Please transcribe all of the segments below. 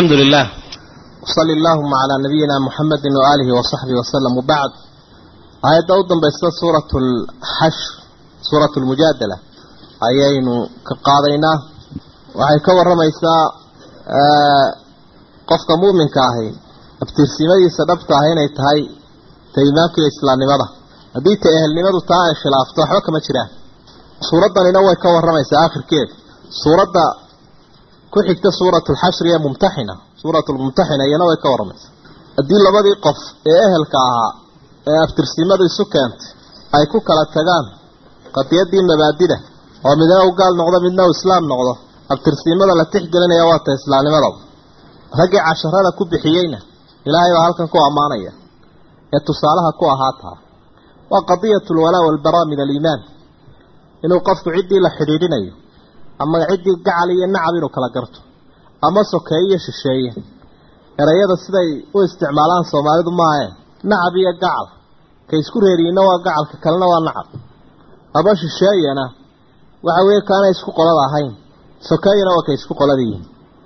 الحمد لله وصلى اللهم على نبينا محمد وآله وصحبه وسلم وبعد آيات أوضا بيستا سورة الحشر سورة المجادلة أيين كقاضينا وحي كور رميسا قفك مؤمن كاهي ابترسيمي سببت هين يتهي تيماك الإسلام لماذا هذه تأهل لماذا تاعي خلافته حوك ما تشراه سورة نوى كور رميسا آخر كيف سورة كحكت سورة الحشر يا ممتحنة سورة الممتحنة ينوى كور رميسا هذه لبدي قف إهل كاها ابترسيمي سكانت أي كوكالة تغان قد يدي مبادئة ومدنا وقال نقضى مدنا وإسلام نقضى abtirsiimada la tixgelinaya waa ta islaamnimadaba raggii casharada ku bixiyeyna ilaahay baa halkan ku ammaanaya ee tusaalaha ku ahaataa waa qadiyatu lwalaa walbaraa min aliimaan inuu qofku ciddii la xidhiidhinayo ama ciddii gacal iyo nacab inuu kala garto ama sokeeye iyo shisheeye erayada siday u isticmaalaan soomaalidu maahe nacab iyo gacal ka isku reeriyiinna waa gacalka kalena waa nacab ama shisheeyana waxa weeye kaanay isku qolada ahayn sokeeyana waa kay isku qolada yihiin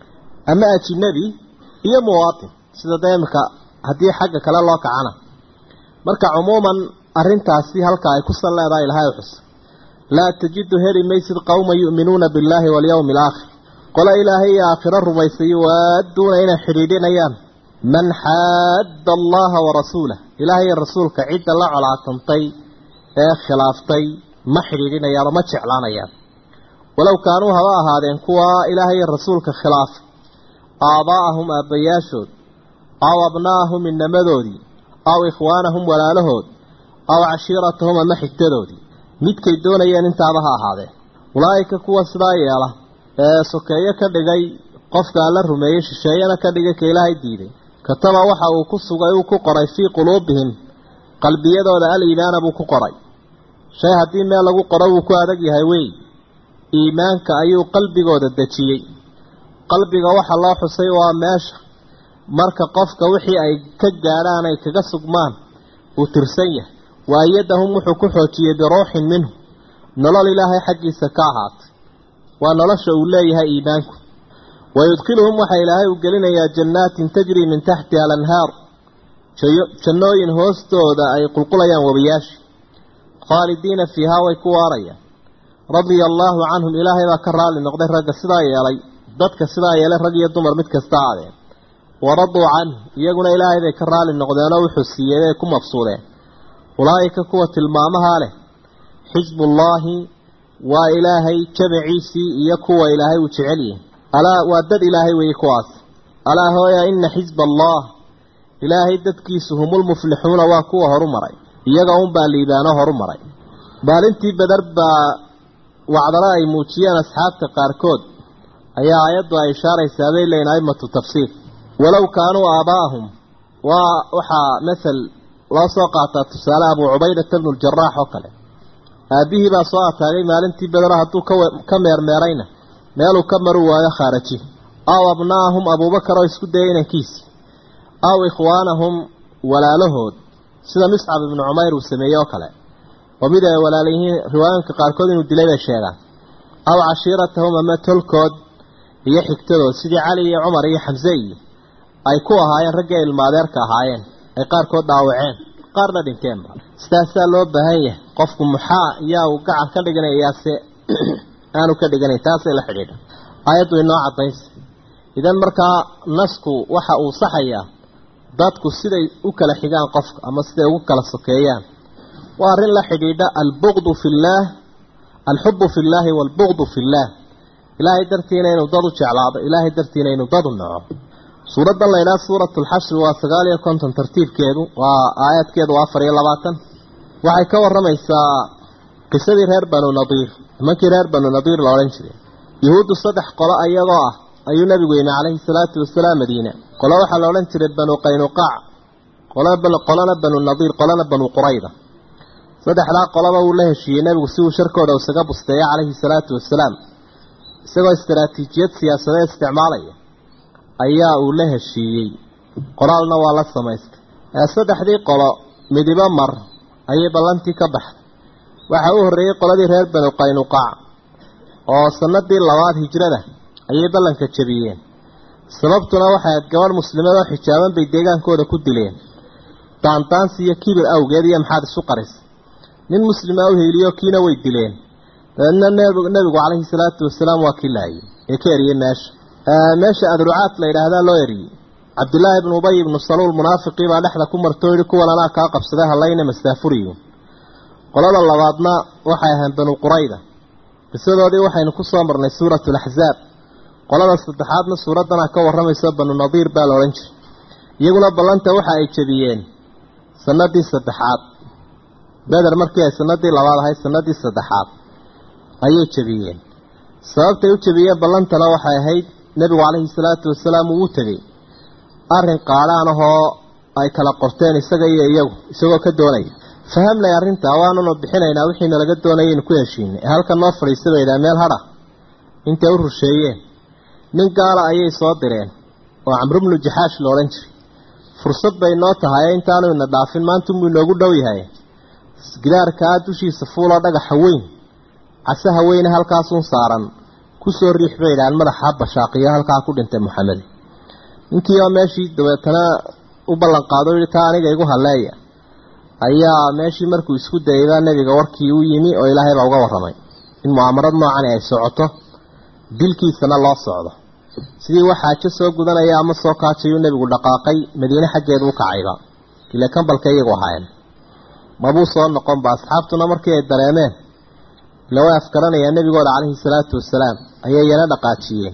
ama ajinabi iyo muwaatin sida dee imika haddii xagga kale loo kacana marka cumuuman arrintaasi halka ay ku sal leedahay ilahay xus laa tajidu heli maysid qowma yu'minuuna billaahi walyawmi alaakhir qole ilaahay iyo aakhiro rumaysay waaduuna inay xidhiidhinayaan man xaadda allaha warasuulah ilaahay iyo rasuulka cidda la colaatantay ee khilaaftay ma xidhiidhinayaan oo ma jeclaanayaan walow kaanuu haba ahaadeen kuwa ilaahay rasuulka khilaafa aabaa'ahum aabbayaashood aw abnaa'ahum inamadoodii aw ikhwaanahum walaalahood aw cashiiratahum ama xigtadoodii midkay doonayeen intaaba ha ahaadeen ulaa'ika kuwa sidaa yeela ee sokeeye ka dhigay qofka alla rumeeyey shisheeyana ka dhigay ka ilaahay diiday kataba waxa uu ku sugay uu ku qoray fii quluubihim qalbiyadooda al-iimaana buu ku qoray shay haddii meel lagu qoro wuu ku adag yahay wey iimaanka ayuu qalbigooda dejiyey qalbiga waxa loo xusay waa meesha marka qofka wixii ay ka gaadhaan ay kaga sugmaan uu tirsan yahay waayadahum wuxuu ku xoojiyey biruuxin minhu nolol ilaahay xaggiisa ka ahaatay waa nolosha uu leeyahay iimaanku wayudkhiluhum waxaa ilaahay u gelinayaa jannaatin tajrii min taxtiha alanhaar jannooyin hoostooda ay qulqulayaan wabiyaasha khaalidiina fiihaa way ku waarayaan radia allaahu canhum ilaahay baa ka raalli noqday ragga sidaa yeelay dadka sidaa yeelay rag iyo dumar mid kasta aadeen waraduu canhu iyaguna ilaahay bay ka raalli noqdeenoo wuxuu siiyey bay ku mabsuudeen ulaa'ika kuwa tilmaamahaa leh xisbullaahi waa ilaahay jamaciisii iyo kuwa ilaahay uu jecel yahay alaa waa dad ilaahay weeye kuwaas alaa hooya ina xisba allah ilaahay dadkiisu humulmuflixuuna waa kuwa horu maray iyaga unbaa liibaano horu maray maalintii badar baa wacdala ay muujiyeen asxaabta qaarkood ayaa aayaddu ay ishaaraysaa bay leeyiin aimatu tafsiir walow kaanuu aabaa'ahum waa waxaa masel loo soo qaataa tusaale abuu cubaydata bnu ljaraax oo kale aabbihii baa soo ataagay maalintii badaro hadduu ka meermeerayna meeluu ka maru waayo khaaraji aw abnaahum abuubakar oo isku dayay inankiisi aw ikhwaanahum walaalahood sida miscab ibnu cumayr uu sameeyey oo kale oo mid ay walaalayihiin riwaayooyinka qaarkood inuu dilay bay sheegaan aw cashiiratahum ama tolkood iyo xigtadood sidii cali iyo cumar iyo xamse iyo ay ku ahaayeen raggii ay ilmaadeerka ahaayeen ay qaarkood dhaawaceen qaarna dhinteenba sidaasaa loo baahan yahay qofku muxaa yaa uu gacan ka dhiganaya yaase aanu ka dhiganayn taasay la xidhiidha aayaddu inoo caddaynsa idan markaa nasku waxa uu saxayaa dadku siday u kala xigaan qofka ama siday ugu kala sokeeyaan waa arrin la xidhiidha albugdu fi illaah alxubu fi llaahi waalbugdu fi illaah ilaahay dartiina inuu dad u jeclaado ilaahay dartiina inuu dad u naco suuraddan laydhaha suuratu lxashri waa sagaal iyo konton tartiibkeedu waa aayaadkeedu waa afar iyo labaatan waxay ka warramaysaa qisadii reer banu nadiir nimankii reer banu nadiir la odhan jiray yuhuuddu saddex qolo ayagoo ah ayuu nabigu yimi calayhi salaatu wasalaam madiina qolo waxaa la odhan jiray banu qaynuqaac qolana banu nadiir qolana banu qurayda saddexdaa qolaba uu la heshiiyey nebigu si uu sharkooda isaga busteeyo calayhi salaatu wasalaam isagoo istaraatiijiyad siyaasadeed isticmaalaya ayaa uu la heshiiyey qoraalna waa la samaystay saddexdii qolo midibo mar ayay ballantii ka baxday waxaa u horreeyey qoladii reer banu qaynuqaac oo sanadii labaad hijrada ayay ballanka jebiyeen sababtuna waxay ahayd gabadh muslimad oo xijaaban bay deegaankooda ku dileen daandaansi iyo kibir awgeed iyo maxaad isu qaris nin muslima u heliyo kiina way dileen dabeedna nebigu calayhi salaatu wasalaam waa kii laayay ee ka eriyey meesha meesha adrucaad la yidhaahdaa loo eriyey cabdillaahi ibnu ubay ibnu saluul munaafiqii baa dhexda ku martoo yihi kuwan anaa kaa qabsaday hallayna mastaafuriyo qolada labaadna waxay ahayn banu qurayda qisadoodii waxaynu ku soo marnay suuratu laxzaab qolada saddexaadna suuraddanaa ka warramayso banu nadiir baa la odhan jiray iyaguna ballanta waxa ay jebiyeen sanadii saddexaad beder markii ay sanadii labaad ahayd sanadii saddexaad ayay jebiyeen sababtay u jebiyeen ballantana waxay ahayd nebigu calayhi salaatu wasalaam uu u tegey arrin qaadhaan ahoo ay kala qorteen isaga iyo iyagu isagoo ka doonaya fahamlay arrintaa waanunu bixinaynaa wixiina laga doonayaynu ku heshiinay ee halkan noo fadhiisa bay idhaha meel hadha intay u rusheeyeen nin gaala ayay soo direen oo camrubnu jaxaash la odhan jiray fursad bay noo tahay intaanu ina dhaafin maanta unbuu inoogu dhow yahay gidaarkaa dushiisa fuuloo dhagaxa weyn casaha weyne halkaasuun saaran kusoo riix bay idhahaan madaxa bashaaqiyo halkaa ku dhintay maxamed ninkii oo meeshii dabeetana u ballan qaado yihi taa aniga igu halleeya ayaa meeshii markuu isku dayaybaa nebiga warkii u yimi oo ilaahay baa uga warramay in mu'aamarad noocani ay socoto dilkiisana loo socdo sidii wax xaajo soo gudanaya ama soo kaajayuu nebigu dhaqaaqay madiine xaggeedu u kacayba ile kambalka iyagu ahaayeen mabuu soo noqonba asxaabtuna markii ay dareemeen ila way afgaranayaa nebigooda calayhi salaatu wasalaam ayay yana dhaqaajiyeen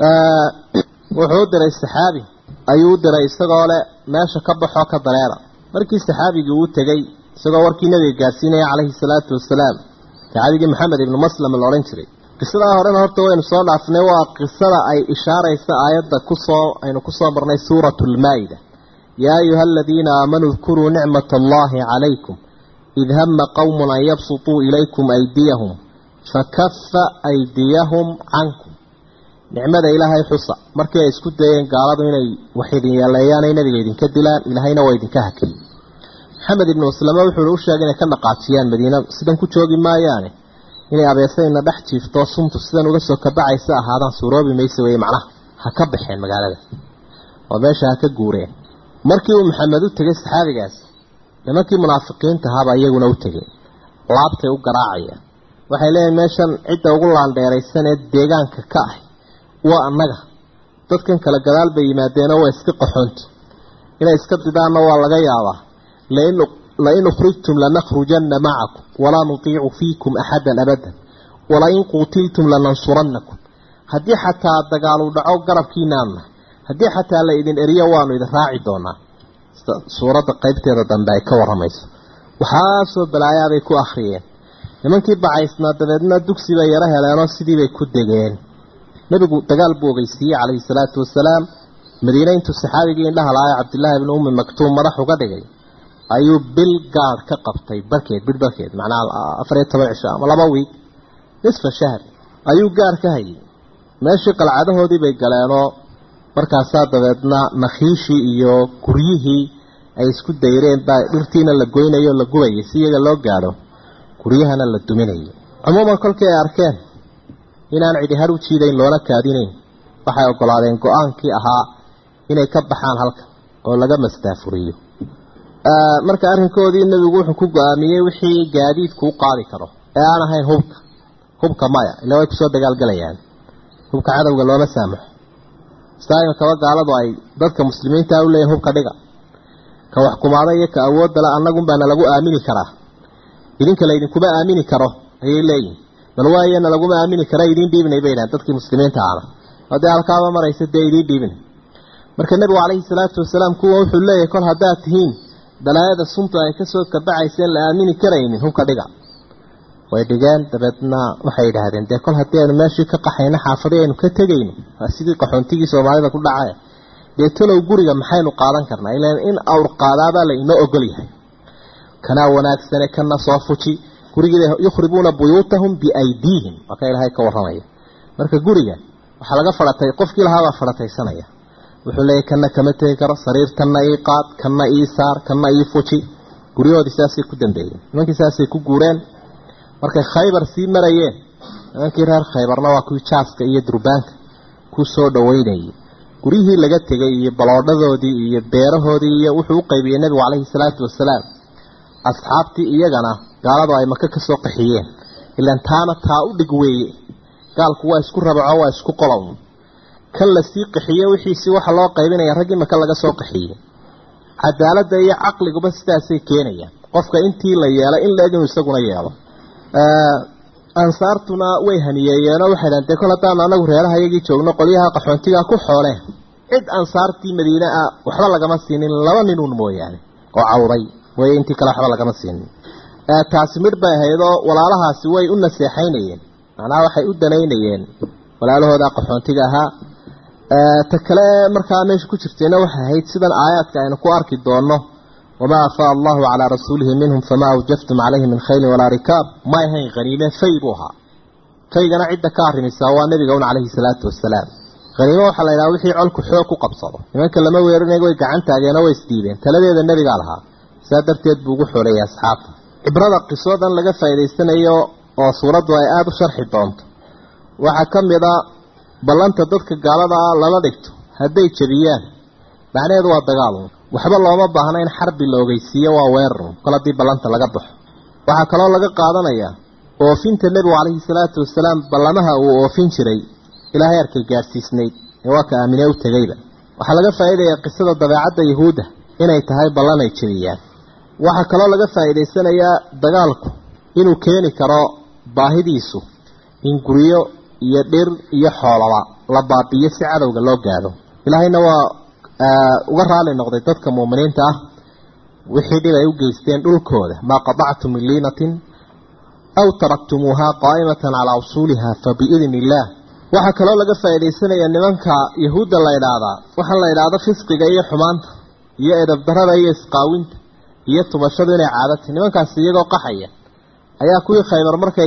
wuxuu u diray saxaabi ayuu u diray isagoo leh meesha ka baxoo ka dareera markii saxaabigii uu tegey isagoo warkii nabiga gaarsiinaya calayhi salaatu wasalaam saxaabigii maxamed ibnu maslam la odhan jiray qisadaa horena horta waynu soo dhaafnay waa qisada ay ishaaraysa aayadda kusoo aynu kusoo marnay suuratu lmaa-ida yaa ayuha aladiina aamanuu dkuruu nicmata allahi calaykum id hama qowmun an yabsutuu ilaykum aydiyahum fakafa aydiyahum cankum nicmada ilaahay xusa markii ay isku dayeen gaaladu inay wax idin yeeleeyaan ay nabiga idinka dilaan ilaahayna waa idinka hakiyey maxamed ibnu maslame wuxuu u sheegay inay ka dhaqaajiyaan madiina sidan ku joogi maayaane inay abeesayna dhex jiifto suntu sidan uga soo kabacaysa ahaadaan suuroobi maysa weye macnaha ha ka baxeen magaalada oo meesha ha ka guureen markii uu maxamed u tegay saxaabigaas nimankii munaafiqiinta ahaabaa iyaguna u tegay laabtay u garaacayaan waxay leeyihin meeshan cidda ugu laandheeraysan ee deegaanka ka ah waa annaga dadkan kala gadaal bay yimaadeenoo waa iska qaxoonti inay iska didaanna waa laga yaabaa lain ukhrijtum lanakhrujanna macakum walaa nutiicu fiikum axadan abadan walain quutiltum lanansurannakum haddii xataa dagaalu dhaco garabkiinaanna haddii xataa la idin eriyo waanu idin raaci doonaa suuradda qaybteeda dambe ay ka warramayso waxaasoo balaayaabay ku akhriyeen nimankii bacaysnaa dabeedna dugsi bay yaro heleenoo sidiibay ku degeen nebigu dagaal buu ogeysiiyey calayhi salaatu wasalaam madiine intuu saxaabigii indhaha lahaa cabdillaahi ibni ummi maktuum madax uga dhigay ayuu bil gaadh ka qabtay barkeed bil barkeed macnaha afar iyo toban cisho ama laba wiig nisfa shahr ayuu gaadh ka hayay meeshii qalcadahoodii bay galeenoo markaasaa dabeedna nakhiishii iyo guryihii ay isku dayreen baa dhirtiina la goynayo o la gubayay si iyaga loo gaadho guryahana la duminayay cumuuman kolkii ay arkeen inaan cidi har u jiidayn loona kaadinayn waxay ogolaadeen go-aankii ahaa inay ka baxaan halkan oo laga mastaafuriyo marka arrinkoodii nebigu wuxuu ku go-aamiyey wixii gaadiidku u qaadi karo ee aan ahayn hubka hubka maya ila way kusoo dagaalgelayaan hubka cadowga looma saamaxo istaaimakaba gaaladu ay dadka muslimiinta u leeyihin hubka dhiga ka wax kumaada iyo ka awoodala annagunbaana lagu aamini karaa idinka laydinkuma aamini karo ayay leeyihin bal waayana laguma aamini kara idiin dhiibinay bay dhahan dadkii muslimiinta ahna oo dee halkaaba maraysa dee idiin dhiibinay marka nebigu calayhi salaatu wasalaam kuwa wuxuu leeyahay kol haddaad tihiin balaayada suntu ay kasoo kabacayseen la aamini karaynin hubka dhiga way dhigeen dabeedna waxay yidhaahdeen dee kol haddii aynu meeshii ka qaxayno xaafadii aynu ka tegayno waa sidii qaxoontigii soomaalida ku dhacaya dee talow guriga maxaynu qaadan karnaa ilan in awr qaadaabaa la inoo ogol yahay kanaa wanaagsane kana soo fuji gurigiiba yukhribuuna buyuutahum biaydiihim waa ka ilaahay ka warramaya marka guriga waxaa laga faratay qofkii lahaabaa farataysanaya wuxuu leeyahy kana kama tegi karo sariirtanna ii qaad kana ii saar kana ii fuji guryahoodii saasay ku dambeeyeen nimankii saasay ku guureen markay khaybar sii marayeen nimankii reer khaybarna waa kuwii jaaska iyo durbaanka ku soo dhaweynayay guryihii laga tegay iyo baloodhadoodii iyo beerahoodii iyo wuxuu u qaybiyey nebigu calayhi salaatu wasalaam asxaabtii iyagana gaaladu ay maka ka soo qaxiyeen ilaan taana taa u dhig weeye gaalku waa isku rabaco waa isku qolown kan lasii qaxiye wixiisii waxa loo qaybinaya raggii maka laga soo qaxiyey cadaaladda iyo caqliguba sidaasay keenayaan qofka intii la yeelay in la-eg inuu isaguna yeelo ansaartuna way haniyeeyeenoo waxay dhahan dee kol haddaanu anagu reeraha iyagii joogno qolyaha qaxoontigaa ku xooleen cid ansaartii madiine ah waxba lagama siinin laba ninuun mooyaane oo cawday way intii kale waxba lagama siinin taasi midh bay ahaydoo walaalahaasi way u naseexaynayeen macnaha waxay u danaynayeen walaalahooda qaxoontiga ahaa ta kale markaa meesha ku jirtayna waxay ahayd sidan aayaadka aynu ku arki doonno wamaa afaa allahu calaa rasuulihi minhum famaa awjaftum calayhi min khaylin walaa rikaab may ahayn haniime fay buu ahaa faygana cidda ka arrimisaa waa nebiga un calayhi salaatu wasalaam haniimo waxaa la yidhaha wixii colku xoog ku qabsado nimanka lama weerinayo way gacan taageenoo way isdiideen taladeeda nebigaa lahaa saa darteed buu ugu xooleeyay asxaabta cibrada qisoodan laga faa'idaysanayo oo suuraddu ay aada u sharxi doonto waxaa ka mid a ballanta dadka gaalada ah lala dhigto hadday jebiyaan macnaheedu waa dagaalun waxba looma baahna in xarbi la ogeysiiyo waa weerarun kol haddii ballanta laga baxo waxaa kaloo laga qaadanayaa oofinta nebigu calayhi salaatu wasalaam ballamaha uu oofin jiray ilaahay arkay gaadhsiisnayd ee waa ka aamine u tegeyba waxaa laga faa'iidayaa qisada dabeecadda yahuudda inay tahay ballan ay jebiyaan waxaa kaloo laga faa'iidaysanayaa dagaalku inuu keeni karo baahidiisu in guryo iyo dhir iyo xoolaba la baabiyo si cadowga loo gaadho ilaahayna waa uga raali noqday dadka muuminiinta ah wixii dhib ay u geysteen dhulkooda maa qadactum min liinatin aw taraktumuuhaa qaa'imatan calaa usuuliha fa biidni illaah waxaa kaloo laga faa'iidaysanayaa nimanka yahuudda la idhaahdaa waxaa la idhaahdo fisqiga iyo xumaanta iyo edabdarada iyo isqaawinta iyo tubashadu inay caadata nimankaasi iyagoo qaxaya ayaa kuwii khaybar markay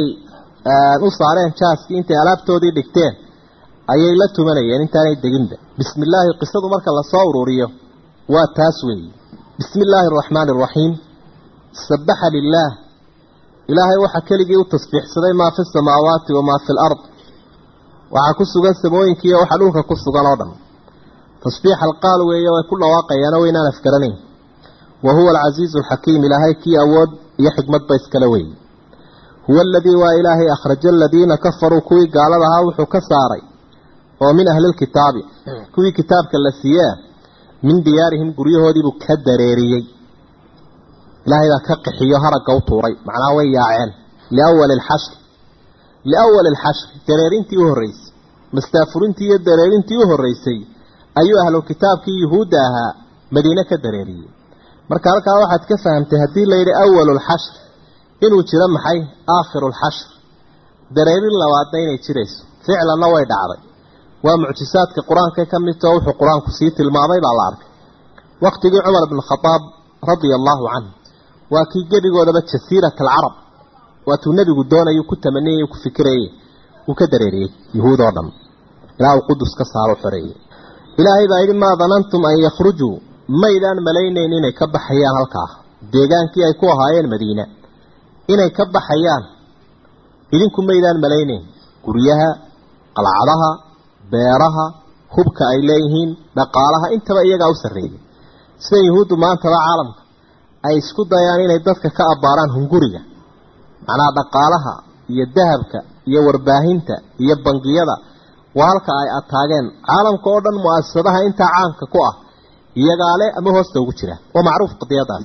u saareen jaaskii intay alaabtoodii dhigteen ayay la tumanayeen intaanay deginba bismi illaahi qisadu marka lasoo ururiyo waa taas weeye bismi illaahi araxmaani araxiim sabaxa lilaah ilaahay waxaa keligii u tasbiixsaday maa fi samaawaati wamaa fi lard waxaa ku sugan samooyinkiiyo waxa dhulka ku sugan oo dhan tasbiix alqaal weeye way ku dhawaaqayaano waynaan afgaranayn wa huwa alcasiizu alxakiim ilaahay kii awood iyo xikmadba iskale weeye huwa aladii waa ilaahay akhraja aladiina kafaruu kuwii gaalada ahaa wuxuu ka saaray oo min ahlilkitaabi kuwii kitaabka la siiyee min diyaarihim guryahoodiibuu ka dareeriyey ilaahay baa ka qixiyo haragga u tuuray macnaha way yaaceen liawali alxashr liawali alxashri dareerintii u horreysay mastaafurintii iyo dareerintii u horreysay ayuu ahlu kitaabkii yuhuudda ahaa madiine ka dareeriyey marka halkaa waxaad ka fahamtay haddii layidhi awalu lxashr inuu jiro maxay aakhiru lxashr dareerin labaadna inay jirayso ficlanna way dhacday waa mucjisaadka qur-aanka ka mid tao wuxuu qur-aanku sii tilmaamay baa la arkay waqtigii cumar bn khadaab radia allaahu canhu waa kii gebigoodaba jasiirat alcarab waatuu nebigu doonayuu ku tamaniyay ku fikirayey uu ka dareeriyey yuhuud oo dhan ilaa uu qudus ka saaro xoreeyey ilaahay baa yidhi maa danantum an yakhrujuu maydaan malaynayn inay ka baxayaan halkaa deegaankii ay ku ahaayeen madiina inay ka baxayaan idinku maydaan malaynayn guryaha qalcadaha beeraha hubka ay leeyihiin dhaqaalaha intaba iyagaa u sarreeyay sida yuhuuddu maantaba caalamka ay isku dayaan inay dadka ka abbaaraan hunguriga macnaha dhaqaalaha iyo dahabka iyo warbaahinta iyo bangiyada waa halka ay ataageen caalamka oo dhan mu-asasadaha intaa caanka ku ah iyagaa le ama hoosta ugu jira waa macruuf qadiyadaas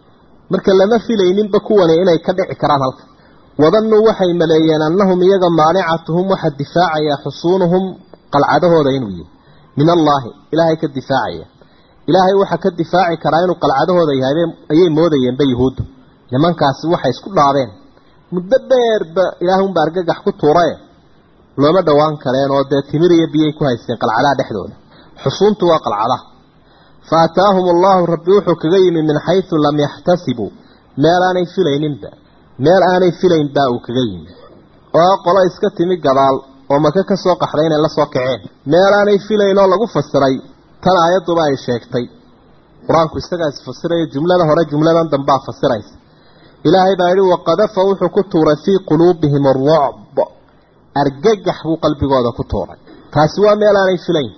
marka lama filayninba kuwani inay ka dhici karaan halka wadannuu waxay maleeyeen annahum iyaga maanicatuhum waxa difaacaya xusuunuhum qalcadahooda inuu yihi min allaahi ilaahay ka difaacaya ilaahay waxa ka difaaci karaa inuu qalcadahooda yahay ayay moodayeenba yuhuuddu nimankaasi waxay isku dhaabeen muddo dheerba ilaahunba argagax ku tuurae looma dhowaan kareen oo dee timir iyo biyay ku haysteen qalcadaha dhexdooda xusuuntu waa qalcadaha fa ataahum allahu rabbi wuxuu kaga yimi min xaysu lam yaxtasibuu meel aanay filayninba meel aanay filayn baa uu kaga yimi oo qolo iska timi gadaal oo maka ka soo qaxday inay la soo kaceen meel aanay filayn oo lagu fasiray tan aayadduba ay sheegtay qur-aanku isagaa isfasiraya jumlada hore jumladan dambaa fasiraysa ilaahay baa yidhi waqadafa wuxuu ku tuuray fii quluubihim arucb argagax buu qalbigooda ku tuuray taasi waa meel aanay filayn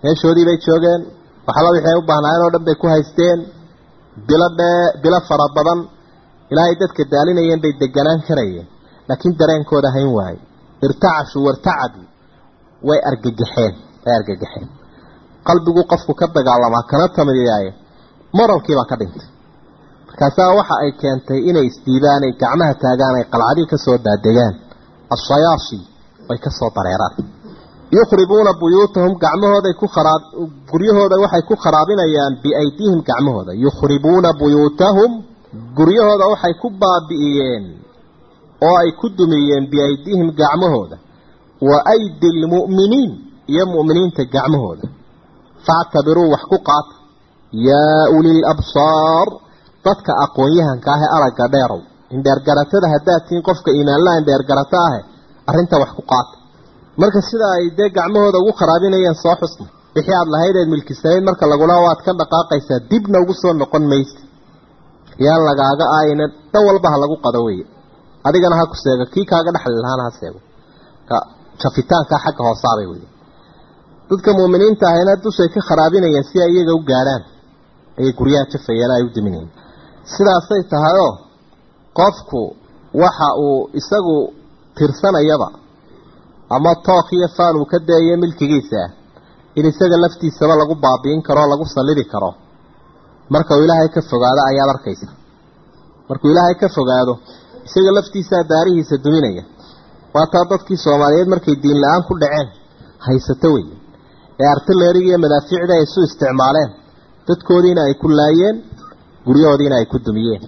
meeshoodii bay joogeen waxba wixii ay u baahnaayeen oo dhan bay ku haysteen bilo dhee bilo fara badan ilaa ay dadka daalinayeen bay deganaan karayeen laakiin dareenkooda hayn waaye irtacashuu wartacaduu way argagaxeen way argagaxeen qalbiguu qofku ka dagaalamaa kana tamiyaaye moralkiibaa ka dhintay markaasaa waxa ay keentay inay isdiibaan ay gacmaha taagaan ay qalcadii kasoo daadegaan ashayaasi way kasoo dareeraan yukhribuuna buyuutahum gacmahooday ku kharaab guryahooda waxay ku kharaabinayaan biaydiihim gacmahooda yukhribuuna buyuutahum guryahooda waxay ku baabi'iyeen oo ay ku dumiyeen biaydiihim gacmahooda wa aydi lmu'miniin iyo mu'miniinta gacmahooda factabiruu wax ku qaata yaa ulil absaar dadka aqoon-yahanka ah ee aragga dheerow indheergaratada haddaad tihiin qofka iimaanlaha indheergarato ahe arrinta wax ku qaata marka sida ay dee gacmahooda ugu kharaabinayeen soo xusna wixii aada lahayd eed milkisanayd marka lagula waad ka dhaqaaqaysaa dibna ugu soo noqon maysa yaan lagaaga ayna dhan walba ha lagu qado weye adigana ha ku seego kii kaaga dhexli lahaana ha seego jafitaanka xagga hoosaabay wey dadka muuminiinta ahayna dushay ka kharaabinayeen si ay iyaga u gaadhaan ayay guryaha jafayeen ay u diminayeen sidaasay tahayoo qofku waxa uu isagu tirsanayaba ama took iyo faan uu ka daeyo milkigiisa ah in isaga laftiisaba lagu baabi'in karo o lagu sallidi karo marka uu ilaahay ka fogaado ayaad arkaysa markuu ilaahay ka fogaado isaga laftiisaa daarihiisa duminaya waataa dadkii soomaaliyeed markay diin la-aan ku dhaceen haysato wey ee artileeriga iyo madaafiicda ay isu isticmaaleen dadkoodiina ay ku laayeen guryahoodiina ay ku dumiyeen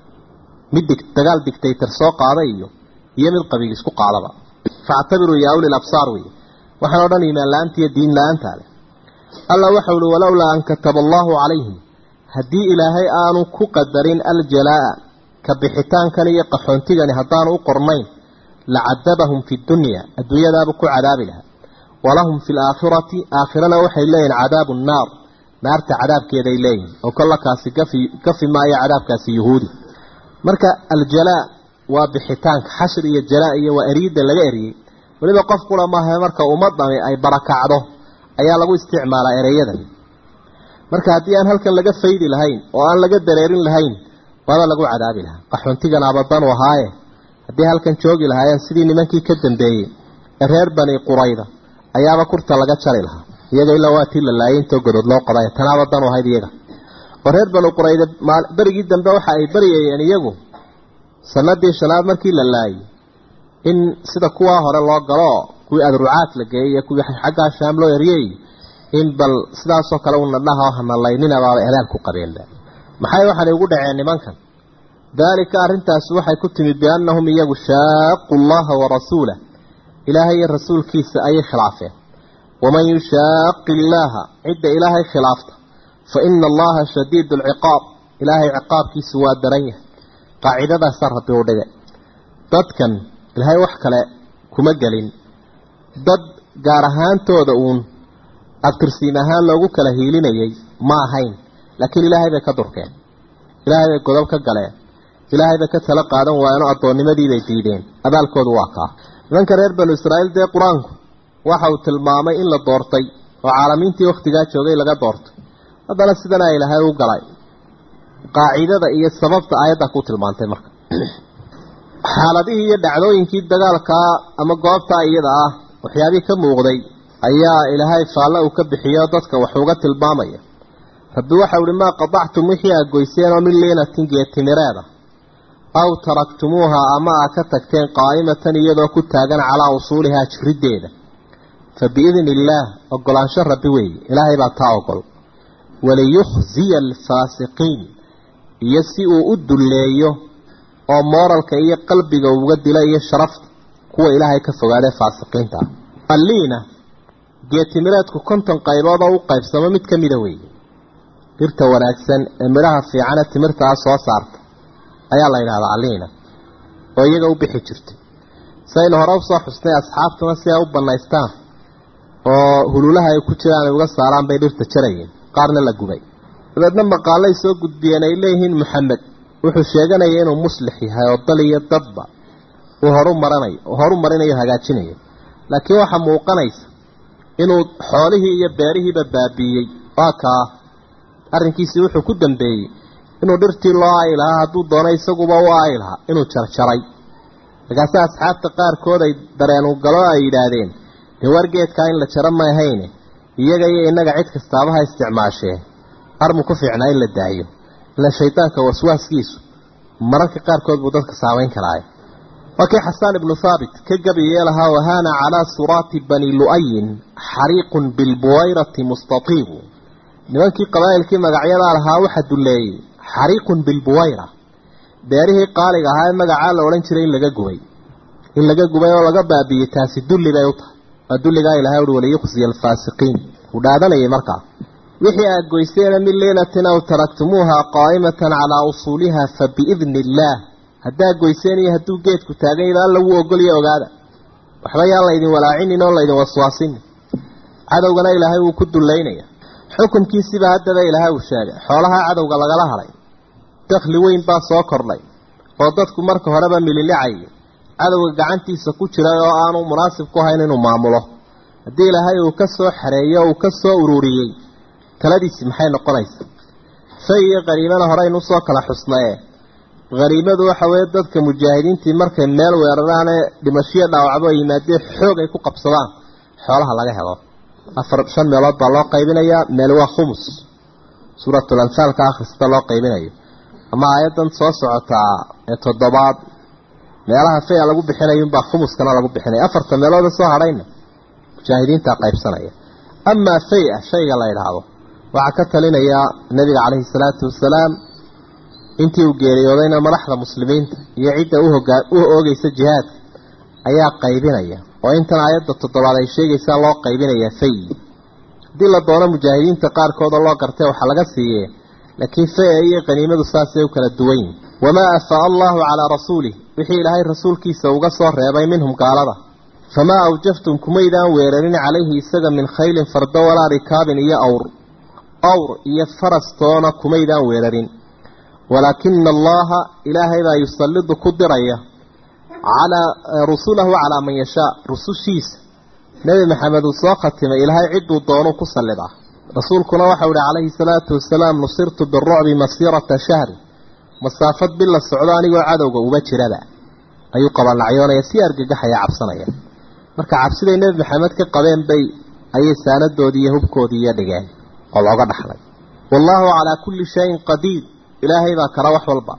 mid dig dagaal dictaytor soo qaada iyo iyo mid qabiil isku qaadaba factabiruu yaa ulil absaar wey waxaan o dhan iimaan la-aanta iyo diin la-aanta leh alla waxau uhi walowlaa an kataba allahu calayhim haddii ilaahay aanu ku qadarin aljalaa'a ka bixitaankan iyo qaxoontigani haddaanu u qornayn lacadabahum fi dunya adduunyadaaba ku cadaabi lahaa walahum fi laakhirati aakhirana waxay leeyihin cadaabu nnaar naarta cadaabkeeday leeyihin oo kollakaasi gafi gafi maayo cadaabkaasi yuhuudi marka aljalaa waa bixitaanka xashir iyo jalaa iyo waa eriyidda laga eriyey weliba qof kula maaha marka ummadani ay barakacdo ayaa lagu isticmaalaa ereyadan marka haddii aan halkan laga faydi lahayn oo aan laga dareerin lahayn waaba lagu cadaabi lahaa qaxoontigan abadanu ahaaye haddii halkan joogi lahaayeen sidii nimankii ka dambeeyey ee reer bani qurayda ayaaba kurta laga jari lahaa iyaga ilaa waa tii la laayay intoo godood loo qoday tanaaba danu ahayd iyaga oo reer bani qurayda berigii dambe waxa ay baryayeen iyagu sanadii shanaad markii la laayay in sida kuwaa hore loo galo kuwii adrucaad la geeyey iyo kuwii xaggaa shaam loo eriyey in bal sidaasoo kale una dhaha hanalayninabaaba elaal ku qabeenba maxay waxaanay ugu dhaceen nimankan daalika arrintaasi waxay ku timid biannahum iyagu shaaqu llaha warasuulah ilaahay iyo rasuulkiisa ayay khilaafeen waman yushaaqi illaaha cidda ilaahay khilaafta fa ina allaha shadiidu alciqaab ilaahay ciqaabkiisu waa daran yahay qaacidadaasaa rabbi u dhigay dadkan ilaahay wax kale kuma gelin dad gaar ahaantooda uun abtirsiin ahaan loogu kala hiilinayay ma ahayn laakiin ilaahay bay ka durkeen ilaahay bay godob ka galeen ilaahay bay ka tala qaadan waayeen oo addoonnimadiibay diideen abaalkoodu waa kaa nimanka reer banu israa'iil dee qur-aanku waxa uu tilmaamay in la doortay oo caalamiintii wakhtigaa joogay laga doortay haddana sidana ilaahay u galay qaacidada iyo sababta aayadda ku tilmaantay marka xaaladihii iyo dhacdooyinkii dagaalkaa ama goobtaa iyada ah waxyaabihii ka muuqday ayaa ilaahay faalle uu ka bixiyo dadka wax uga tilmaamaya rabbi waxau ihi maa qadactum wixii aad goyseen oo min liinatin geetimireeda aw taraktumuuha ama aad ka tagteen qaa'imatan iyadoo ku taagan calaa usuulihaa jiriddeeda fa biidni illaah ogolaansho rabbi weeye ilaahay baa taa ogol waliyukhziya alfaasiqiin iyo si uu u dulleeyo oo mooralka iyo qalbiga uga dila iyo sharafta kuwa ilaahay ka fogaadee faasiqiinta ah alliina geetimireedku konton qaybood oo u qaybsamo mid ka mida weeye dhirta wanaagsan ee midhaha fiicane timirtaa soo saarta ayaa la yidhahdaa alliina oo iyaga u bixi jirtay saynu hore usoo xusnay asxaabtuna si ay u bannaystaan oo hululaha ay ku jiraan ay uga saaraan bay dhirta jarayeen qaarna la gubay dabeedna maqaalay soo gudbiyeen ay leeyihiin maxamed wuxuu sheeganaya inuu muslix yahay oo dal iyo dadba uu horu maranayo horu marinayo hagaajinayo laakiin waxaa muuqanaysa inuu xoolihii iyo beerihiiba baabiiyey waa kaa arrinkiisii wuxuu ku dambeeyey inuu dhirtii loo aayi lahaa hadduu doono isaguba u aayi lahaa inuu jarjaray markaase asxaabta qaarkood ay dareenu galo ay yidhaahdeen dee wargeedkaa in la jaro ma ahayne iyaga iyo innaga cid kastaaba ha isticmaashee armu ku fiicnaa in la daayo ila shaydaanka waswaaskiisu mararka qaarkood buu dadka saamayn karaaye waa kii xasaan ibnu haabit ka gabayee lahaa wahaana calaa suraati bani lu'ayin xariiqun bilbuwayrati mustatiibu nimankii qabaa'ilkii magacyadaa lahaa waxa dulleeyey xariiqun bilbuwayra beerihii qaaliga ahaa ee magacaa la odhan jiray in laga gubay in laga gubay oo laga baabiyey taasi dulli bay u tahay waa dulligaa ilahay uhi waliyukhziya alfaasiqiin uu dhaadanayay markaa wixii aad goyseena min liinatin aw taraktumuuha qaa'imatan calaa usuuliha fa biidni illaah haddaad goyseen iyo hadduu geedku taagan yaba alla wuu ogolya ogaada waxba yaan laydin walaacinin oo laydin waswaasinin cadowgana ilaahay wuu ku dullaynaya xukunkiisiiba haddaba ilaahay uu sheegay xoolaha cadowga lagala hadhay dakhli weyn baa soo kordhay oo dadku marka horeba mililicayay cadowga gacantiisa ku jiray oo aanu munaasib ku hayn inuu maamulo haddii ilaahay uu ka soo xareeyo uu ka soo ururiyey taladiisi maxay noqonaysa fay iyo qaniimana horeynu usoo kala xusnaye haniimadu waxa weeye dadka mujaahidiintii markay meel weeraraanee dhimashiyo dhaawacbo ay yimaadeen xoog ay ku qabsadaan xoolaha laga helo afar shan meelood baa loo qaybinayaa meel waa khumus suuratul anfaalka akhrista loo qaybinayo ama aayaddan soo socotaa ee toddobaad meelaha faya lagu bixinayunbaa khumuskana lagu bixinaya afarta meelooda soo hadhayna mujaahidiintaa qaybsanaya amaa faya shayga la idhaahdo waxaa ka talinaya nabiga caleyhi salaatu wasalaam intii uu geeriyoodayna madaxda muslimiinta iyo cidda uhogaa u oogeysa jihaadka ayaa qaybinaya oo intan aayadda toddobaad ay sheegaysaa loo qaybinayaa fay haddii la doono mujaahidiinta qaarkooda loo gartay waxaa laga siiyee laakiin faya iyo qaniimadu saasay u kala duwan yihin wamaa afaa allahu calaa rasuulih wixii ilaahay rasuulkiisa uga soo reebay minhum gaalada famaa awjaftum kumaydaan weerarin calayhi isaga min khaylin fardo walaa rikaabin iyo awr awr iyo farastoona kumaydaan weerarin walaakina allaha ilaahay baa yusallidu ku diraya calaa rusulahu calaa man yashaa rusushiisa nebi maxamed uu soo khatimay ilaahay cidduu doonuu ku sallidaa rasuulkuna waxau ihi calayhi salaatu wasalaam nusirtu birucbi masiirata shahri masaafad bil la socdo anigoo cadowga uba jiraba ayuu qabanacyoonaya si argagaxaya cabsanaya marka cabsiday nebi maxamed ka qabeen bay ayay saanadoodii iyo hubkoodii iyo dhigeen oo looga dhaxlay wallaahu calaa kulli shayin qadiir ilaahay baa kala wax walba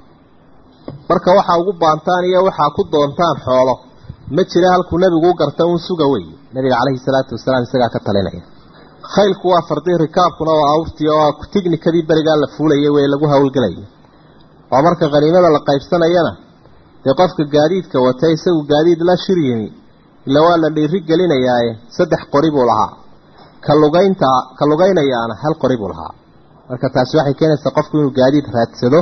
marka waxaa ugu baantaan iyo waxaa ku doontaan xoolo ma jira halkuu nebigu u garta uun suga wey nabiga caleyhi salaatu wasalaam isagaa ka talinaya khaylku waa fardii rikaabkuna waa awrtii oo tignikadii berigaa la fuulayay wey lagu hawlgelaya oo marka khaniimada la qaybsanayana dee qofka gaadiidka wata isagu gaadiid la shir yimi ila waa la dhiiri gelinayaaye saddex qori buu lahaa ka lugaynta ka lugaynayaana hal qori buu lahaa marka taasi waxay keenaysaa qofku inuu gaadiid raadsado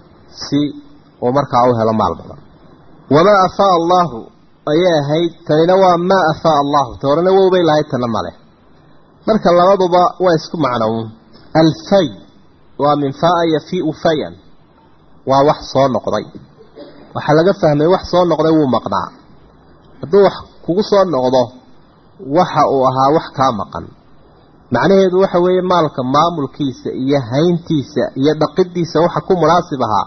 si uu markaa u helo maal badan wamaa afaa allaahu ayay ahayd tanina waa maa afaa allahu ta horena wowbay lahayd tana male marka labaduba waa isku macnown alfay waa min faa yafiu fayan waa wax soo noqday waxaa laga fahmay wax soo noqday wuu maqnaa hadduu wax kugu soo noqdo waxa uu ahaa wax kaa maqan macnaheedu waxa weeye maalka maamulkiisa iyo hayntiisa iyo dhaqidiisa waxa ku munaasib ahaa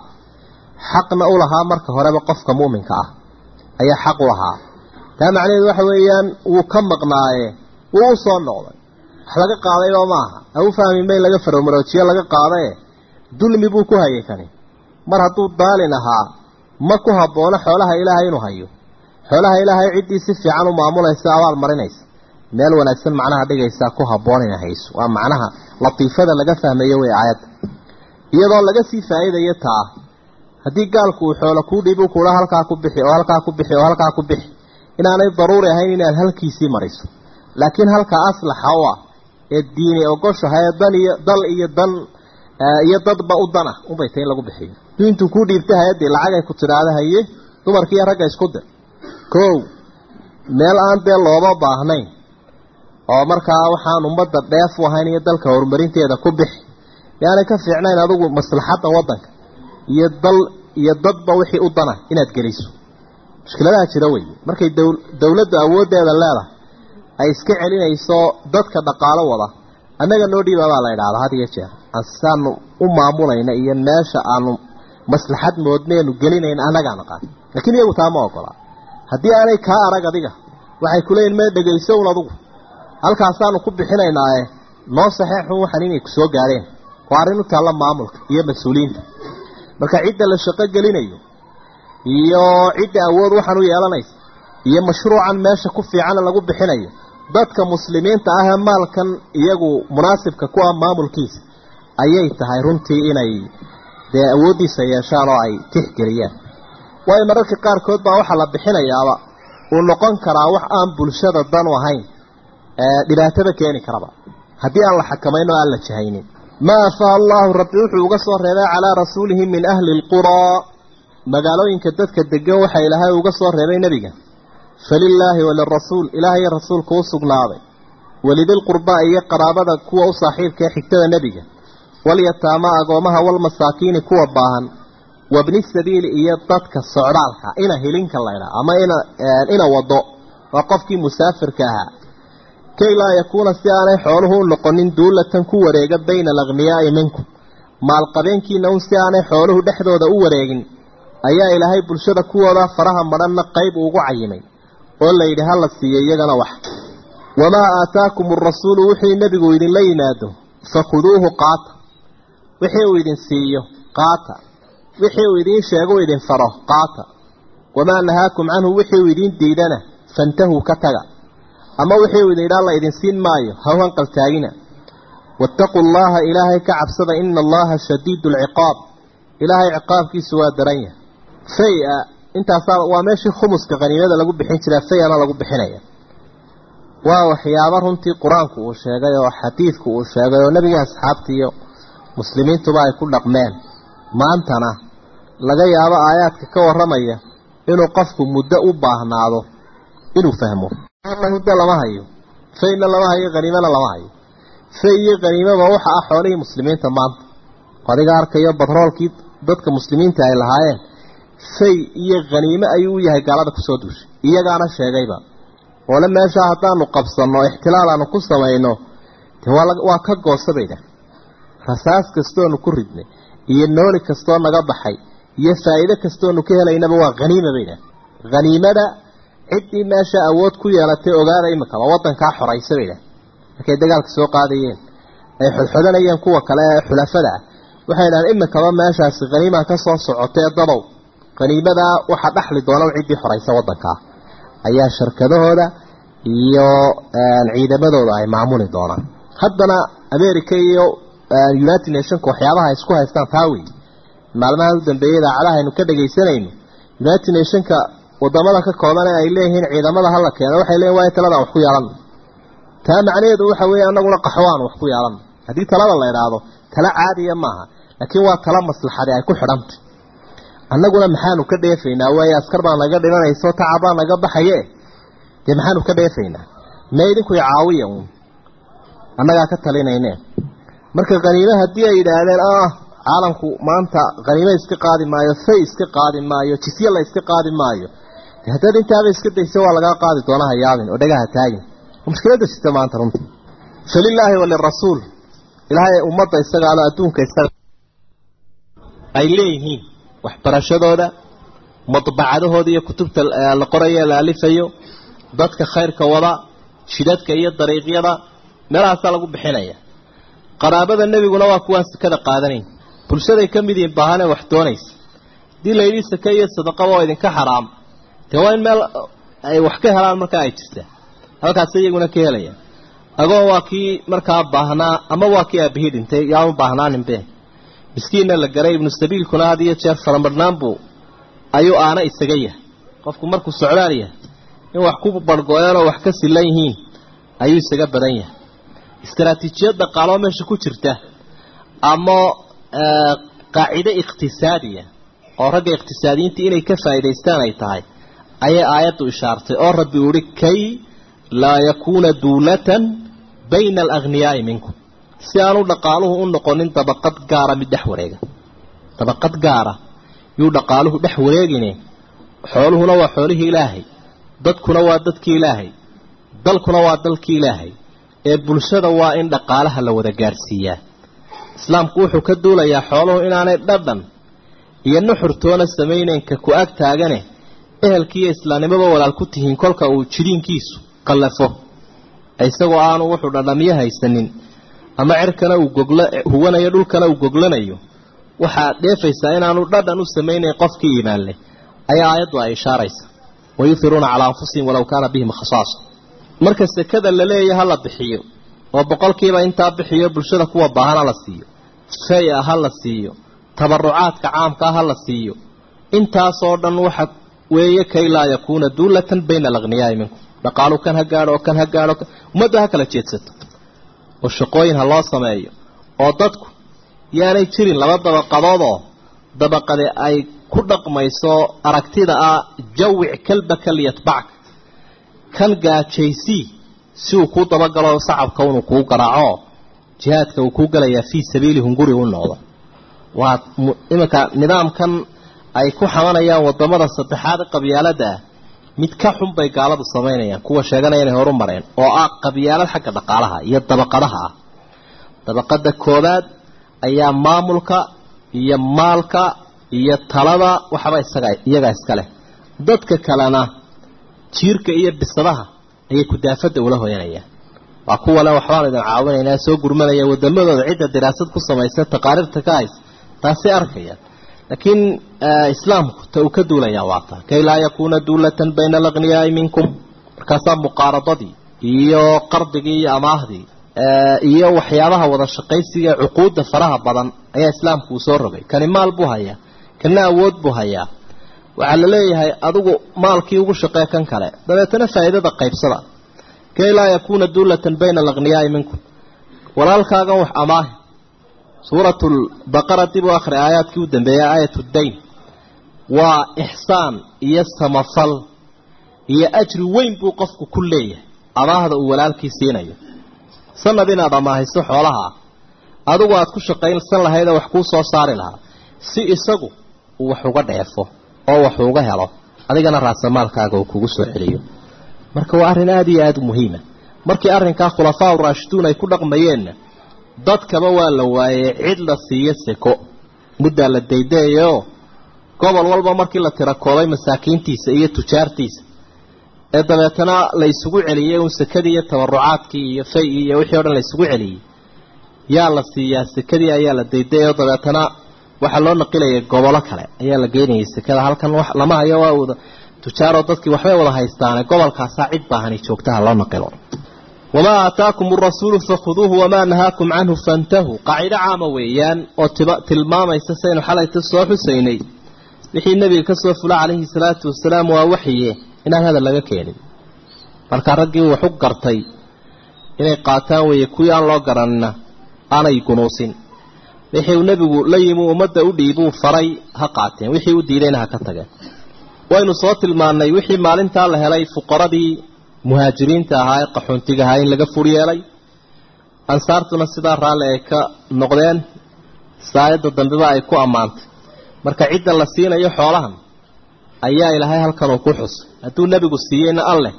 xaqna u lahaa marka horeba qofka mu'minka ah ayaa xaq u lahaa taa macnaheedu waxa weeyaan wuu ka maqnaaye wuu u soo noqday wax laga qaadayba maaha ha u fahminba in laga faromaroojiyo laga qaadae dulmi buu ku hayay kani mar hadduu daalin ahaa ma ku haboono xoolaha ilaahay inuu hayo xoolaha ilaahay ciddii si fiican u maamulaysa abaal marinaysa meel wanaagsan macnaha dhigaysaa ku habboon ina hayso waa macnaha latiifada laga fahmayo wey aayadda iyadoo laga sii faa'iidayo taa haddii gaalku uu xoolo kuu dhiibu kuula halkaa ku bixi oo halkaa ku bixi oo halkaa ku bixi inaanay daruuri ahayn inaad halkiisii mariso laakiin halka aslaxa u ah ee diini ogoshahay ee dan iyo dal iyo dan iyo dadba u dana unbay tahay in lagu bixiyo duu intuu kuu dhiibtay hay-addii lacag ay ku tidhaahda haye dumarka iyo ragga isku dir kow meel aan dee looba baahnayn oo markaa waxaan ummadda dheef u ahayn iyo dalka horumarinteeda ku bixi yaanay ka fiicnayn adigu maslaxadda waddanka iyo dal iyo dadba wixii u dana inaad geliso mushkiladaha jira wey markay dowladdu awooddeeda leedahay ay iska celinayso dadka dhaqaalo wada annaga noo dhiiba baa la idhaahdaa had iyo jeer asaanu u maamulayna iyo meesha aanu maslaxad moodneenu gelinayn annagaa naqaan laakiin iyagu taa ma ogola haddii aanay kaa arag adiga waxay kuleeyihin mee dhegayso un adugu halkaasaanu ku bixinaynaae noo saxeexun waxaan inay ku soo gaadheen waa arrin u taalla maamulka iyo mas-uuliyiinta marka cidda la shaqo gelinayo iyo cidda awood waxaan u yeelanaysa iyo mashruucan meesha ku fiicana lagu bixinayo dadka muslimiinta ah ee maalkan iyagu munaasibka ku ah maamulkiisa ayay tahay runtii inay dee awooddiisa yeeshaan oo ay tixgeliyaan waayo mararka qaarkood baa waxaa la bixinayaaba uu noqon karaa wax aan bulshada dan u ahayn dhibaatada keeni karaba haddii aan la xakamayn oo aan la jahaynin maa afaa allahu rabbi wuxuu uga soo reebay calaa rasuulihi min ahli lquraa magaalooyinka dadka degan waxa ilaahay uga soo reebay nebiga falilaahi walirasuul ilaah iyo rasuulka u sugnaaday walidilqurbaa iyo qaraabada kuwa u saaxiibka ee xigtada nebiga walyataama agoomaha walmasaakiini kuwa baahan wabni sabiili iyo dadka socdaalka ina hilinka laydhaa ama ina ina wado waa qofkii musaafirka ahaa kay laa yakuuna si aanay xooluhu u noqonin duulatan ku wareega bayna alaghniyaa'i minkum maalqabeenkiina un si aanay xooluhu dhexdooda u wareegin ayaa ilaahay bulshada kuwooda faraha madhanna qayb ugu cayimay oo layidhi ha la siiyo iyagana wax wamaa aataakum arasuulu wixii nebigu idinla yimaado fakhuduuhu qaata wixii uu idin siiyo qaata wixii uu idiin sheego idin faro qaata wamaa nahaakum canhu wixii uu idiin diidana fantahuu ka taga ama wixii uu idin idhaa la idin siin maayo ha u hanqaltaagina waataquu allaha ilaahay ka cabsada ina allaha shadiidu alciqaab ilaahay ciqaabkiisu waa daran yahay fay-a intaasaa waa meeshii khumuska qaniimada lagu bixin jiraa fay-ana lagu bixinaya waa waxyaabo runtii qur-aanku uu sheegay oo xadiidku uu sheegay oo nebiga asxaabtii iyo muslimiintuba ay ku dhaqmeen maantana laga yaabo aayaadka ka warramaya inuu qofku muddo u baahnaado inuu fahmo muddo lama hayo fayna lama hayo haniimana lama hayo fay iyo haniimaba waxa ah xoolihii muslimiinta maanta adiga arkayo batroolkii dadka muslimiinta ay lahaayeen fay iyo haniime ayuu u yahay gaalada kusoo duushay iyagaana sheegayba oole meeshaa haddaanu qabsanno ixtilaal aanu ku samayno de waa ka goosa baydhah rasaas kastoonu ku ridnay iyo nooli kastoo naga baxay iyo faa'iide kastoonu ka helaynaba waa haniima baydhah haniimada ciddii meesha awood ku yeelatay ogaada imikaba waddankaa xoraysa baydhah markay dagaalka soo qaadayeen ay xodxodanayeen kuwa kale ee xulafada ah waxay dhahaan imikaba meeshaasi haniimaa ka soo socotee dadow haniimadaa waxaa dhaxli doona ciddii xoraysa waddankaa ayaa sharkadahooda iyo ciidamadooda ay maamuli doonaan haddana america iyo united nationka waxyaabaha ay isku haystaan taa wey maalmaha u dambeeyay idaacadaha aynu ka dhagaysanayno united nationka wadamada ka kooban ee ay leeyihiin ciidamada hala keeno waxay leeyihin waa taladan wax ku yeelan taa macnaheedu waxa weeye anaguna qaxwaan wax ku yeelan haddii talada la idhaahdo tala caadiya maaha laakiin waa tala maslaxadi ay ku xidhantay annaguna maxaanu ka dheefaynaa waayo askar baa naga dhimanayso tacabaa naga baxaye dee maxaanu ka dheefaynaa mee idinku caawiya uun annagaa ka talinayneen marka khaniime haddii ay yidhaahdeen ah caalamku maanta khaniime iska qaadi maayo fay iska qaadi maayo jisye la iska qaadi maayo haddaad intaaba iska dayso waa lagaa qaadi doona ha yaabin oo dhagaha taagin mushkiladda jirta maanta runtii falilaahi walirasuul ilaahay ummadda isagaalo adduunka isaga ay leeyihiin waxbarashadooda madbacadahooda iyo kutubta la qorayo la alifayo dadka khayrka wada shidadka iyo dariiqyada meelahaasaa lagu bixinaya qaraabada nebiguna waa kuwaan sakada qaadanayn bulshaday ka mid yihiin baahanee wax doonaysa haddii la yidhi sake iyo sadaqaba oo idinka xaraam dee waa in meel ay wax ka helaan markaa ay jirtaa halkaas iyaguna ka helayaan agoon waa kii markaa baahnaa ama waa kii aabihii dhintay yaanu baahnaaninbe miskiinna la garay ibnu sabiilkuna had iyo jeer faramadhnaan buu ayuu aana isaga yahay qofku markuu socdaal yahay in wax ku barhgo-een oo wax ka silan yihiin ayuu isaga badan yahay istaraatiijiyad dhaqaaloo meesha ku jirta ama qaacido iqhtisaadiya oo ragga iqhtisaadiyiinta inay ka faa'idaystaan ay tahay ayay aayaddu ishaartay oo rabbi uhi kay laa yakuuna duulatan bayna alagniyaa'i minkum si aanu dhaqaaluhu u noqonin dabaqad gaara mid dhex wareega dabaqad gaara yuu dhaqaaluhu dhex wareegine xooluhuna waa xoolihii ilaahay dadkuna waa dadkii ilaahay dalkuna waa dalkii ilaahay ee bulshada waa in dhaqaalaha la wada gaadhsiiyaa islaamku wuxuu ka duulayaa xooluhu inaanay dhadhan iyo nuxurtoona samaynaynka ku ag taagane ehelkiiyo islaamnimoba walaal ku tihiin kolka uu jidhiinkiisu qallafo isagoo aanu wuxuu dhadhamiyo haysanin ama cirkana uu gogla huwanayo dhulkana uu goglanayo waxaad dheefaysaa inaanu dhadhan u samaynayn qofkii iimaan leh ayaa aayaddu ay ishaaraysa wayuhiruuna calaa anfusihim walow kaana bihim khasaasa marka sekada la leeya ha la bixiyo oo boqolkiiba intaa bixiyo bulshada kuwa baahan ha la siiyo fay-a ha la siiyo tabarucaadka caamkaa ha la siiyo intaasoo dhan waxa weeye kay laa yakuuna duulatan bayna alaqniyaai minkum dhaqaalu kan ha gaadho oo kan ha gaadho ummadda ha kala jeedsato oo shaqooyin ha loo sameeyo oo dadku yaanay jirin laba dabaqadoodoo dabaqade ay ku dhaqmayso aragtida ah jawic kalbaka liyatbacka kan gaajaysii si uu kuu dabagalo sacabka inuu kuu garaaco jihaadka uu kuu galayaa fii sabiili hunguri u noqdo waa iminka nidaamkan ay ku xamanayaan wadamada saddexaad qabyaalada ah mid ka xun bay gaaladu samaynayaan kuwa sheeganaya inay horu mareen oo ah qabyaalad xagga dhaqaalaha iyo dabaqadaha ah dabaqada koobaad ayaa maamulka iyo maalka iyo talada waxba isaga iyaga iska leh dadka kalena jiirka iyo bisadaha ayay kudaafada ula hoyanayaan waa kuwale waxbaan idin caawinaynaa soo gurmanaya wadamadooda cidda diraasad ku samaysa taqaariirta ka hays taasay arkayaan laakiin islaamku ta uu ka duulayaa waa taa kay laa yakuuna duulatan bayna alaqniyaai minkum markaasaa muqaaradadii iyo qardigii iyo amaahdii iyo waxyaabaha wada shaqaysiga cuquudda faraha badan ayaa islaamku uu soo rogay kani maal buu hayaa kana awood buu hayaa waxaa la leeyahay adigu maalkii ugu shaqee kan kale dabeetana faa'iidada qaybsada kay laa yakuuna duulatan bayna alaqniyaai minkum walaalkaagan wax amaahi suuratu lbaqara dib u akhri aayaadkii u dambeeyay aayat dayn waa ixsaan iyo samafal iyo ajri weyn buu qofku ku leeyahay amaahda uu walaalkii siinayo sanad inaad amaahiso xoolaha adigu aad ku shaqaynsan lahayd oo wax kuu soo saari lahaa si isagu uu wax uga dheefo oo wax uga helo adigana raasamaalkaaga uu kugu soo celiyo marka waa arrin aada iyo aada u muhiima markii arrinkaa khulafaa uraashiduun ay ku dhaqmayeenna dadkaba waa la waayey cid la siiyo seko muddaa la daydayayo gobol walba markii la tirakoobay masaakiintiisa iyo tujaartiisa ee dabeetana la isugu celiyey uun sekadii iyo tabarucaadkii iyo fay-ii iyo wixii o dhan la isugu celiyey yaa la siiyaa sekadii ayaa la daydayao dabeetana waxaa loo naqilayay gobolo kale ayaa la geynayay sekada halkan wax lama hayo waa wada tujaaroo dadkii waxbay wada haystaane gobolkaasaa cid baahani joogtaha loo naqilo wamaa aataakum arasuulu fakhuduuhu wamaa nahaakum canhu fantahuu qaacido caama weeyaan oo tilmaamaysa saynu xalayta soo xusaynay wixii nebiga ka soo fula calayhi salaatu wasalaam waa waxye inaan hadal laga keenin markaa raggii waxu gartay inay qaataan weeye kuwii aan loo garanina aanay gunuusin wixii uu nebigu la yimi ummadda u dhiibuu faray ha qaateen wixii u diidayna ha ka tageen waynu soo tilmaannay wixii maalintaa la helay fuqaradii muhaajiriinta ahaa ee qaxoontiga ahaa in laga fur yeelay ansaartuna sidaa raalli ay ka noqdeen saayadda dambeba ay ku ammaantay marka cidda la siinayo xoolahan ayaa ilaahay halkan uu ku xusay hadduu nebigu siiyeyna alleh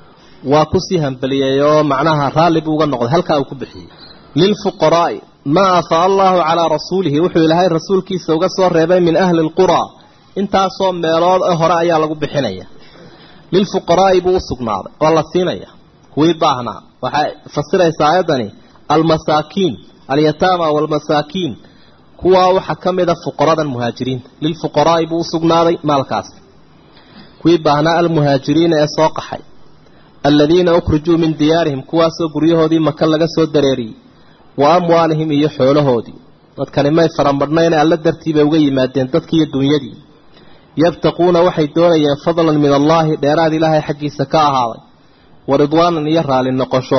waa kusii hambeliyey oo macnaha raalli buu uga noqday halkaa uu ku bixiyey lilfuqaraa'i maa afaa allahu calaa rasuulihi wuxuu ilaahay rasuulkiisa uga soo reebay min ahli lquraa intaasoo meelood ee hore ayaa lagu bixinaya lilfuqaraa'i buu u sugnaaday oo la siinaya kuwii baahnaa waxay fasiraysaa aayaddani almasaakiin alyataama waalmasaakiin kuwaa waxaa ka mida fuqaradan muhaajiriinta lilfuqaraa'i buu u sugnaaday maalkaasi kuwii baahnaa almuhaajiriina ee soo qaxay aladiina ukhrijuu min diyaarihim kuwaasoo guryahoodii maka laga soo dareeriyey wa amwaalihim iyo xoolahoodii dadkani may faramadhnayne alla dartii bay uga yimaadeen dadkii iyo dunyadii yabtaquuna waxay doonayeen fadlan min allaahi dheeraad ilaahay xaggiisa ka ahaaday wa ridwaanan iyo raali noqosho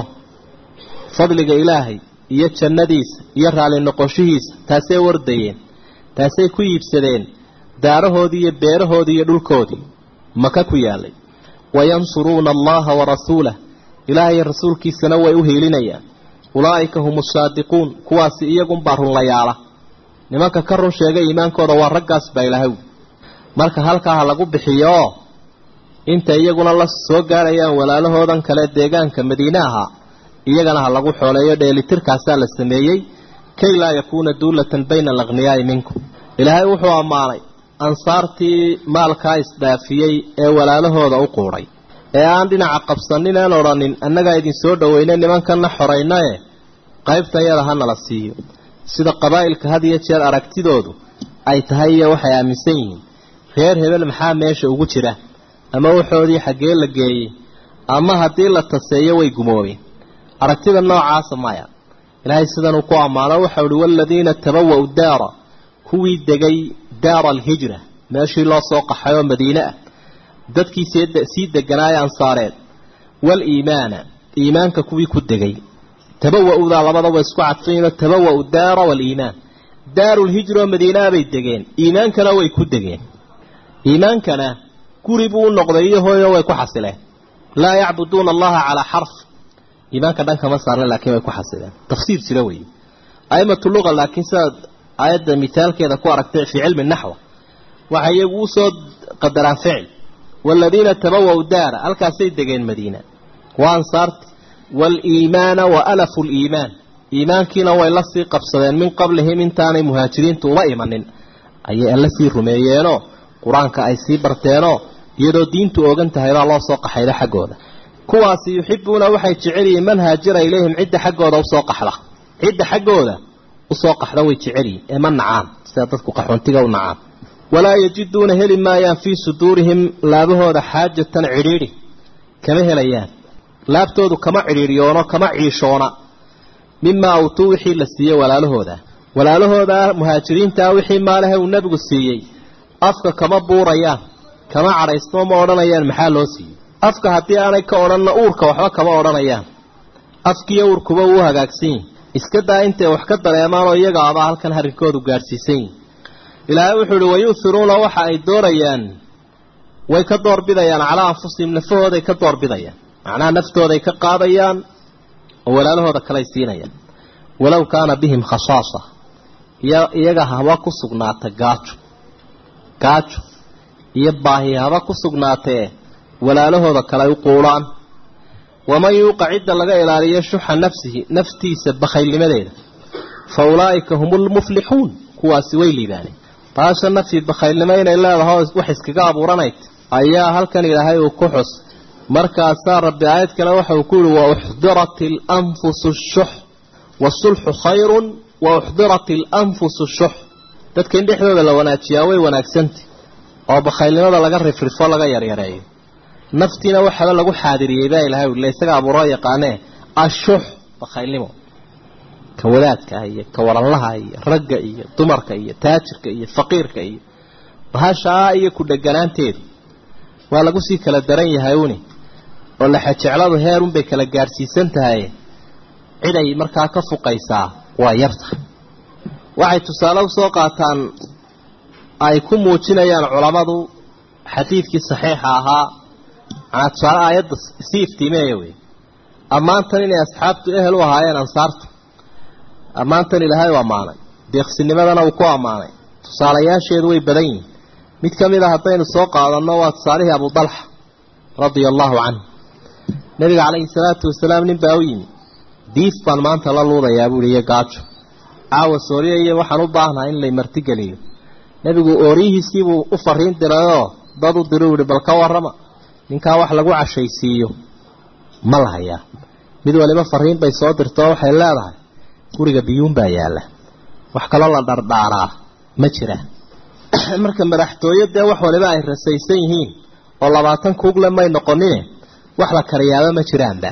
fadliga ilaahay iyo jannadiisa iyo raali noqoshihiisa taasay wardayeen taasay ku iibsadeen daarahoodii iyo beerahoodii iyo dhulkoodii maka ku yaalay wayansuruuna allaha warasuulah ilaahay rasuulkiisana way u hiilinayaan ulaa'ika hum asaadiquun kuwaasi iyagunbaa runlayaala nimanka ka run sheegay iimaankooda waa raggaas baa ilaahay marka halkaa ha lagu bixiyo oo inta iyaguna la soo gaarayaan walaalahoodan kale deegaanka madiine ahaa iyagana ha lagu xooleeyo dheelitirkaasaa la sameeyey kay laa yakuuna duulatan bayna alaqhniyaa'i minkum ilaahay wuxuu ammaanay ansaartii maalkaa isdhaafiyey ee walaalahooda u quudhay ee aan dhinaca qabsanin aan odhanin annagaa idin soo dhoweyne nimankanna xoraynae qaybtan yada ha nala siiyo sida qabaa'ilka had iyo jeer aragtidoodu ay tahay iyo waxay aaminsan yihiin reer hebel maxaa meesha ugu jira ama waxoodii xaggee la geeyey ama haddii la taseeyo way gumoobeen aragtida noocaasa maya ilaahay sidanuu ku ammaano waxau uhi waaladiina tabawa'u daara kuwii degay daara alhijra meeshii loo soo qaxay oo madiine ah dadkii sii deganaaya ansaareed waaliimaana iimaanka kuwii ku degay tabawa'udaa labadaba isku cadfayno tabawa'u daara waaliimaan daarulhijra oo madiinaa bay degeen iimaankana way ku degeen iimaankana guri buu u noqday iyo hooyo way ku xasileen laa yacbuduuna allaha calaa xarf iimaanka dhankama saarna laakiin way ku xasileen tafsiir jira weeye aimatu luqa laakiin sidaad aayadda mithaalkeeda ku aragtay fii cilmi naxwa waxay iyagu usoo qadaraan ficil waaladiina tabawa'u daara halkaasay degeen madiina waa ansaarti waaliimaana wa alafu liimaan iimaankiina way la sii qabsadeen min qablihim intaanay muhaajiriintu uma imanin ayay alla sii rumeeyeenoo qur-aanka ay sii barteenoo iyadoo diintu ogan tahay baa loo soo qaxayda xaggooda kuwaasi yuxibuuna waxay jecel yihiin man haajira ilayhim cidda xaggooda usoo qaxda cidda xaggooda usoo qaxda way jecel yihiin ee ma nacaan sida dadku qaxoontiga u nacaan walaa yajiduuna heli maayaan fii suduurihim laabahooda xaajatan cidhiidhi kama helayaan laabtoodu kama cidhiidhiyoono kama ciishoona mimaa awtuu wixii la siiyey walaalahooda walaalahooda muhaajiriintaa wixii maalahe uu nebigu siiyey afka kama buurayaan kama cadhaysnoo ma odhanayaan maxaa loo siiyey afka haddii aanay ka odhanna uurka waxba kama odhanayaan afkiiyo uurkuba wuu hagaagsan yihin iska daa intay wax ka dareemaanoo iyaga abaa halkan arrinkoodu gaadhsiisan yihin ilaahay wuxuu uhi wayu'hiruuna waxa ay doorayaan way ka doorbidayaan calaa anfusihim nafahooday ka doorbidayaan macnaha naftooday ka qaadayaan oo walaalahooda kaley siinayaan walow kaana bihim khasaasa iyaga haba ku sugnaata gaajo gaajo iyo baahi haba ku sugnaatee walaalahooda kale ay u quudhaan waman yuuqa cidda laga ilaaliyo shuxa nafsihi naftiisa bakhaylnimadeeda fa ulaa'ika hum lmuflixuun kuwaasi way liibaaneen taasha nafsi bakhaylnimo inay leedaho wax iskaga abuuranayd ayaa halkan ilaahay uu ku xus markaasaa rabbi aayad kale waxa uu ku yihi wa uxdirat alanfusu shux wasulxu khayrun wa uxdirat alanfusu shux dadka in dhexdooda la wanaajiyaa way wanaagsantay oo bakhaylnimada laga rifrifo laga yaryareeyo naftiina waxaba lagu xaadiriyey baa ilahay ule isaga abuuro yaqaanee ashux bakhaylnimo ka wadaadka iyo ka waranlaha iyo ragga iyo dumarka iyo taajirka iyo faqiirka iyo bahashaa iyo ku dheganaanteedu waa lagu sii kala daran yahay uni oo laxajecladu heerunbay kala gaadhsiisan tahay cid ay markaa ka fuqaysaa waa yartahay waxay tusaale usoo qaataan ay ku muujinayaan culammadu xadiidkii saxiixa ahaa manaa tusaale aayadda sii iftiimeeya wey ammaantan inay asxaabtu ehel u ahaayeen ansaarta ammaantan ilaahay u ammaanay deeqsinimadana uu ku ammaanay tusaalayaasheedu way badan yihin mid ka mid a haddaynu soo qaadanno waa tusaalihii abu dalxa radia allahu canhu nabiga calayhi salaatu wasalaam nin baa u yimi diif baan maanta la luudayaa buuhi iyo gaajo caawa sooriya iyo waxaan u baahnaha in lay martigeliyo nebigu ooriyihiisiibuu u fariin dirayoo dad u diru yihi bal ka warrama ninkaa wax lagu cashaysiiyo ma la hayaa mid waliba fariin bay soo dirtoo waxay leedahay guriga biyuun baa yaalla wax kaloo la dhardhaaraa ma jira marka madaxtooyo dee wax waliba ay rasaysan yihiin oo labaatan kuugle may noqonine wax la kariyaaba ma jiraanba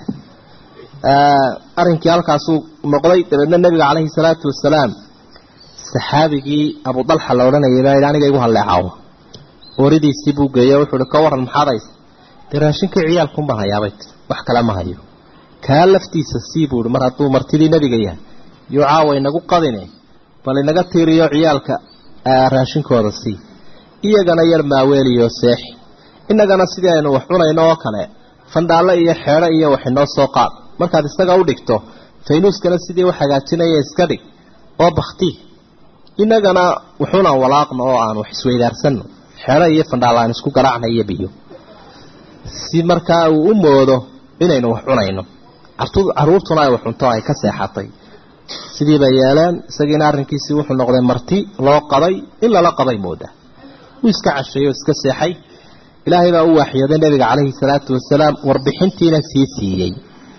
arrinkii halkaasuu noqday dabeedna nebiga caleyhi salaatu wasalaam saxaabigii abu dalxa la odhanayay baa yidhi aniga igu halleecaawo ooridiisii buu geeye wuxuu uhi ka waran maxaad haysa dee raashinkii ciyaalkun baan hayaabay wax kale ma hayo kaa laftiisa sii buu ihi mar hadduu martidii nebiga yahay yuu caawa inagu qadine bal inaga tiiriyo ciyaalka raashinkooda sii iyagana yar maaweeliyo seexi innagana sidii aynu wax cunayno oo kale fandhaalle iyo xeedho iyo wax inoo soo qaad markaad isaga u dhigto faynuuskana sidii u hagaajinaya iska dhig oo bakti innagana wuxuunaan walaaqno oo aan wax isweydaarsanno xeedho iyo fandhaalla aan isku garaacna iyo biyo si markaa uu u moodo inaynu wax cunayno caruurtuna ay wax cunto ay ka seexatay sidii bay yeeleen isagiina arrinkiisii wuxuu noqday marti loo qaday in lala qaday mooda wuu iska casheeyey oo iska seexay ilaahay baa u waaxyooday nebiga calayhi salaatu wasalaam warbixintiina sii siiyey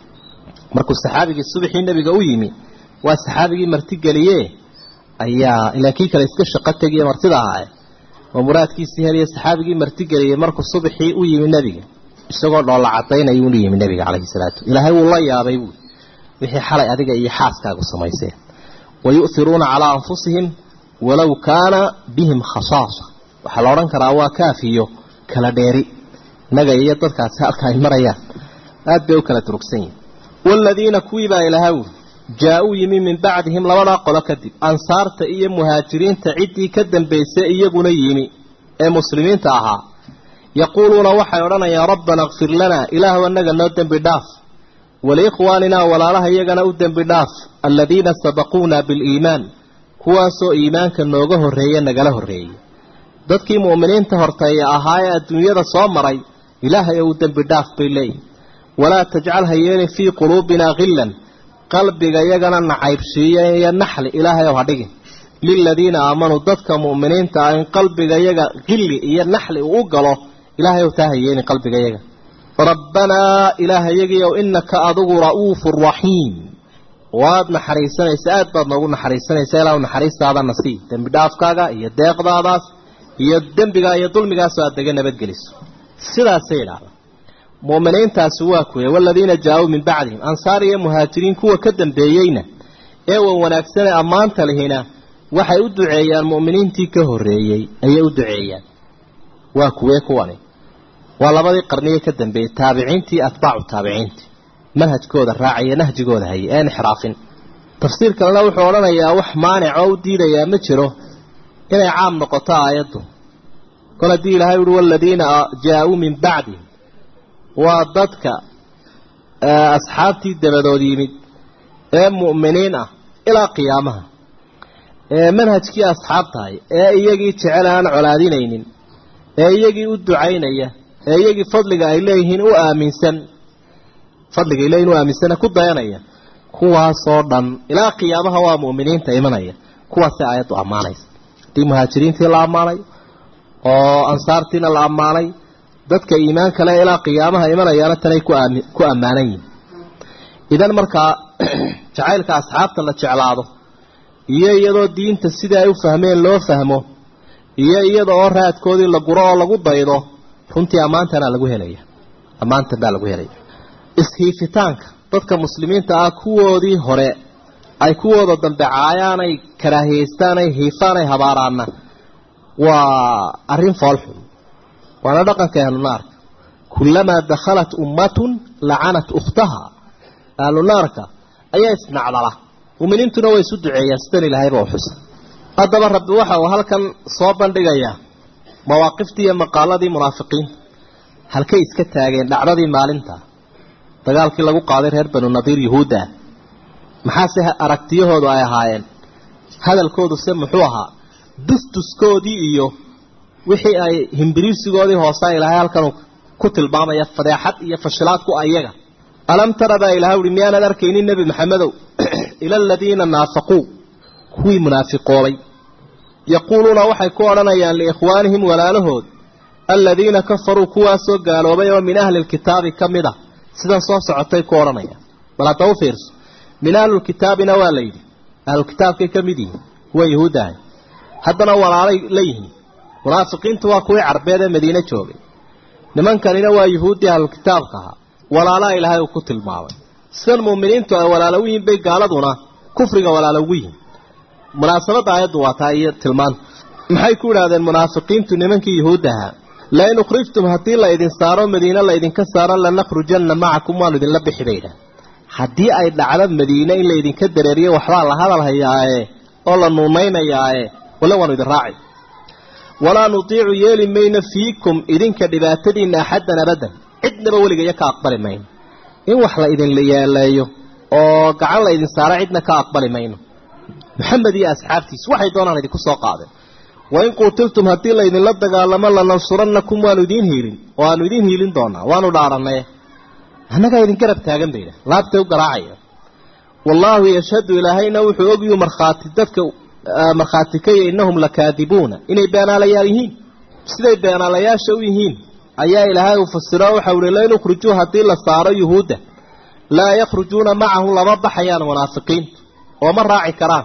markuu saxaabigii subaxii nebiga u yimi waa saxaabigii martigeliye ayaa ilaa kii kale iska shaqo tegiye martida ahaa oo muraadkiisii heliya saxaabigii martigeliyey markuu subaxii u yimi nebiga isagoo dhoolla cadaynaya unu yimi nebiga calayhi salaatu ilaahay wuu la yaabay buui wixii xalay adiga iyo xaaskaagu samayseen wa yu'hiruuna calaa anfusihim walow kaana bihim khasaasa waxaa la odhan karaa waa kaafiyo kala dheeri innaga iyo dadkaasi halka ay marayaan aad bay u kala durugsan yihin waaladiina kuwii baa ilaha wuri jaa-uu yimi min bacdihim labadaa qolo kadib ansaarta iyo muhaajiriinta ciddii ka dambaysay iyaguna yimi ee muslimiinta ahaa yaquuluuna waxay odhanayaan rabbana kfir lanaa ilaahu annaga noo dembi dhaaf waliikhwaaninaa walaalaha iyagana u dembi dhaaf aladiina sabaquuna biliimaan kuwaasoo iimaanka nooga horreeye nagala horreeyey dadkii mu'miniinta horteeya ahaa ee adduunyada soo maray ilaahay ou dembi dhaaf bay leeyihin walaa tajcal ha yeelin fii quluubinaa khillan qalbiga iyagana nacaybsiiya iyo naxli ilaahay ow ha dhigin liladiina aamanuu dadka mu'miniinta ah in qalbiga iyaga khilli iyo naxli uu u galo ilaahay ow taa ha yeelin qalbiga iyaga rabbanaa ilaahayagiiow inaka adigu ra'uufu raxiim waad naxariisanaysa aad baad noogu naxariisanaysa ilaa naxariistaadana sii dembi dhaafkaaga iyo deeqdaadaas iyo dembigaa iyo dulmigaasoo aad daga nabadgeliso sidaasay idhaahdaa mu'miniintaasi waa kuwe waladiina jaa-uu min bacdihim ansaar iyo muhaajiriin kuwa ka dambeeyeyna ee wan wanaagsane ammaanta lihina waxay u duceeyaan mu'miniintii ka horreeyey ayay u duceeyaan waa kuwee kuwani waa labadii qarniye ka dambeeyey taabiciintii atbaacu taabiciintii manhajkooda raacaya nahjigooda hayay ee inxiraafin tafsiir kalena wuxuu odhanayaa wax maanic oo u diidayaa ma jiro inay caam noqoto aayaddu kol haddii ilahay uhi waladiina jaa-uu min bacdihim waa dadka asxaabtii dabadood yimid ee mu'miniin ah ilaa qiyaamaha ee manhajkii asxaabtahay ee iyagii jecel aan colaadinaynin ee iyagii u ducaynaya ee iyagii fadliga ay leeyihiin u aaminsan fadliga ay leeyihin u aaminsana ku dayanaya kuwaasoo dhan ilaa qiyaamaha waa mu'miniinta imanaya kuwaasay aayaddu ammaanaysa haddii muhaajiriintii la ammaanay oo ansaartiina la ammaanay dadka iimaan kale ilaa qiyaamaha imanayaana tanay ku ammaanan yihin idan markaa jacaylka asxaabta la jeclaado iyo iyadoo diinta sidai ay u fahmeen loo fahmo iyo iyada oo raadkoodii la guro oo lagu daydo runtii ammaantana lagu helaya ammaantan baa lagu helaya ishiifitaanka dadka muslimiinta ah kuwoodii hore ay kuwooda dambe caayaanay karaahiyeystaan ay hiifaan ay habaaraana waa arrin foolxun waana dhaqanka ahlunaarka kullamaa dakhalat ummatun lacanat ukhtaha ahlunaarka ayaa isnacdala muminiintuna way isu duceeyaan sidan ilaahayba u xusa haddaba rabbi waxa uu halkan soo bandhigayaa mawaaqiftii iyo maqaaladii munaafiqiinta halkay iska taageen dhacdadii maalinta dagaalkii lagu qaaday reer banu nadiir yuhuudda ah maxaase aragtiyahoodu ay ahaayeen hadalkoodu se muxuu ahaa dustuskoodii iyo wixii ay himbiriirsigoodii hoose ilaahay halkan ku tilmaamaya fadeexad iyo fashilaad ku ayaga alam tara baa ilahay uhi miyaanad arkaynin nebi maxamedow ila aladiina naafaquu kuwii munaafiqoobay yaquuluuna waxay ku odhanayaan liikhwaanihim walaalahood aladiina kafaruu kuwaasoo gaaloobay oo min ahli lkitaabi ka mid a sidan soo socotay ku odhanayaan bal hadda u fiirso min ahlulkitaabina waa la yidhi ahlulkitaabkay ka mid yihiin kuwa yahuuddahay haddana walaalay la yihiin munaafiqiintu waa kuwii carbeed ee madiine joogay nimankanina waa yuhuuddii ahlulkitaabka ahaa walaalaa ilaahay uu ku tilmaamay sidan muuminiintu ay walaalo u yihin bay gaaladuna kufriga walaalo ugu yihin munaasabadda aayaddu waa taa iyo tilmaanta maxay ku idhahdeen munaafiqiintu nimankii yuhuudda ahaa lain ukhrijtum haddii la idin saaro madiine la idinka saaro lanakhrujanna macakum waanu idinla bixi bay idhaah haddii ay dhacdo madiine in laydinka dareeriyo waxbaa la hadal hayaaye oo la nuunaynayaaye wale waanu idin raaci walaa nutiicu yeeli mayno fiikum idinka dhibaatadiinna axaddan abadan cidnaba weligayo ka aqbali mayno in wax la idinla yeeleeyo oo gacan la idin saaro cidna ka aqbali mayno maxamed iyo asxaabtiisu waxay doonaan idinku soo qaadeen wain quutiltum haddii laydinla dagaalamo lanansurannakum waanu idiin hiilin oo aanu idiin hiilin doonaa waanu dhaaranay annagaa idin garab taagan bayda laabtay u garaacaya wallaahu yashhadu ilaahayna wuxuu ogyu markhaati dadka markhaati kaya innahum lakaadibuuna inay beenaalayaal yihiin siday beenaalayaasha u yihiin ayaa ilaahay uu fasiro waxau ihi lain ukhrijuu haddii la saaro yuhuudda laa yakhrujuuna macahu lama baxayaan munaafiqiintu oo ma raaci karaan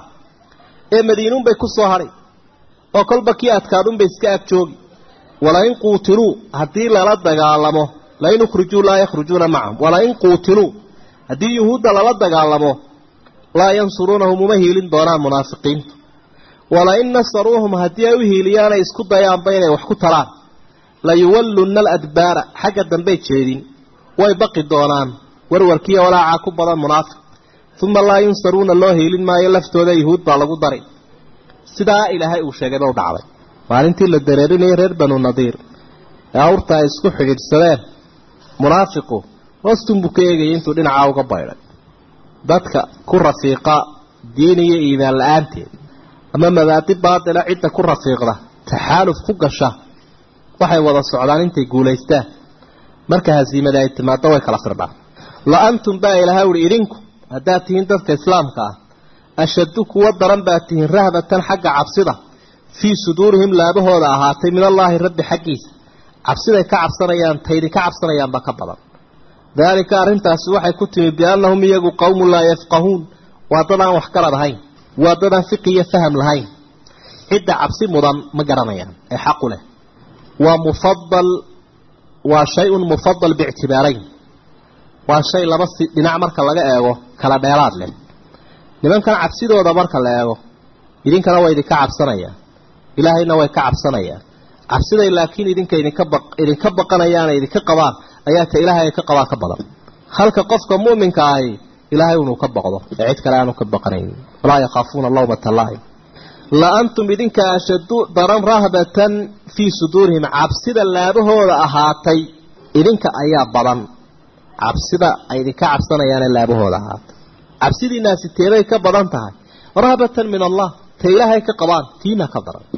ee madiinuunbay ku soo hadhay oo kolba kii adkaadunbay iska ag joogi walain quutiluu haddii lala dagaalamo lain ukhrijuu laa yakhrujuuna macahum walain quutiluu haddii yuhuudda lala dagaalamo laa yansuruunahum uma hiilin doonaan munaafiqiintu walain nasaruuhum haddii ay u hiiliyaanay isku dayaanba inay wax ku talaan layuwallunna aladbaara xagga dambey jeedin way baqi doonaan warwarkiiyo walaacaa ku badan munaafiq uma laa yunsaruuna loo hiilin maayo laftooda yuhuud baa lagu dari sidaa ilaahay uu sheegayba u dhacday maalintii la dareerinayay reer banu nadiir ee awrta ay isku xidhiidhsadeen munaafiqu hoostunbuu ka eegayay intuu dhinacaa uga baydhay dadka ku rafiiqa diin iyo iimaan la-aanteed ama mabaadi baatila cidda ku rafiiqda taxaaluf ku gasha waxay wada socdaan intay guulaystaan marka hasiimada ay timaado way kala firdhaan la antum baa ilaahay uhi idinku haddaad tihiin dadka islaamka ah ashaddu kuwa daran baad tihiin rahbatan xagga cabsida fii suduurihim laabahooda ahaatay min allaahi rabbi xaggiisa cabsiday ka cabsanayaan taydi ka cabsanayaanba ka badan daalika arrintaasi waxay ku timi biannahum iyagu qowmun laa yafqahuun waa dad aan wax garad ahayn waa dad aan fiqi iyo faham lahayn cidda cabsi mudan ma garanayaan ee xaqu leh waa mufadal waa shay-un mufadal biictibaarayn waa shay laba si dhinac marka laga eego kala dheeraad leh nimankan cabsidooda marka la eego idinkana waa idinka cabsanayaan ilaahayna way ka cabsanayaan cabsiday laakiin idinka idinka ba idinka baqanayaan idinka qabaan ayaa ta ilaahay ka qabaa ka badan halka qofka muuminka ahi ilaahay inuu ka baqdo ee cid kale aanu ka baqanayn walaa yakhaafuuna lawmata laa'im la antum idinka ashaddu daran rahbatan fii suduurihim cabsida laabahooda ahaatay idinka ayaa badan cabsida ay idinka cabsanayaanee laabahooda ahaatay cabsidiinaasi teebay ka badan tahay rahbatan min allah ta ilaahay ka qabaan tiina ka daran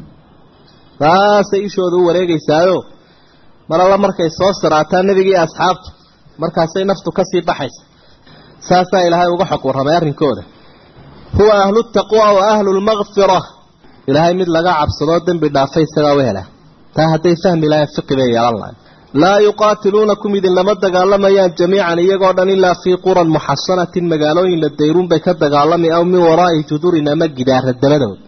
saasay ishooda u wareegaysaayo mar alla markay soo saraataan nebigii asxaabtu markaasay naftu kasii baxaysa saasaa ilaahay uga xog warramay arrinkooda huwa ahlu taqwa wa ahlu lmakfira ilaahay mid laga cabsadoo dembi dhaafay isagaa u hela taa hadday fahmi lahayn fiqi bay yeelan lahayn laa yuqaatiluunakum idinlama dagaalamayaan jamiican iyagoo dhan ilaa fii quran muxasanatin magaalooyin la dayruun bay ka dagaalami aw min waraa'i judurin ama gidaara dabadood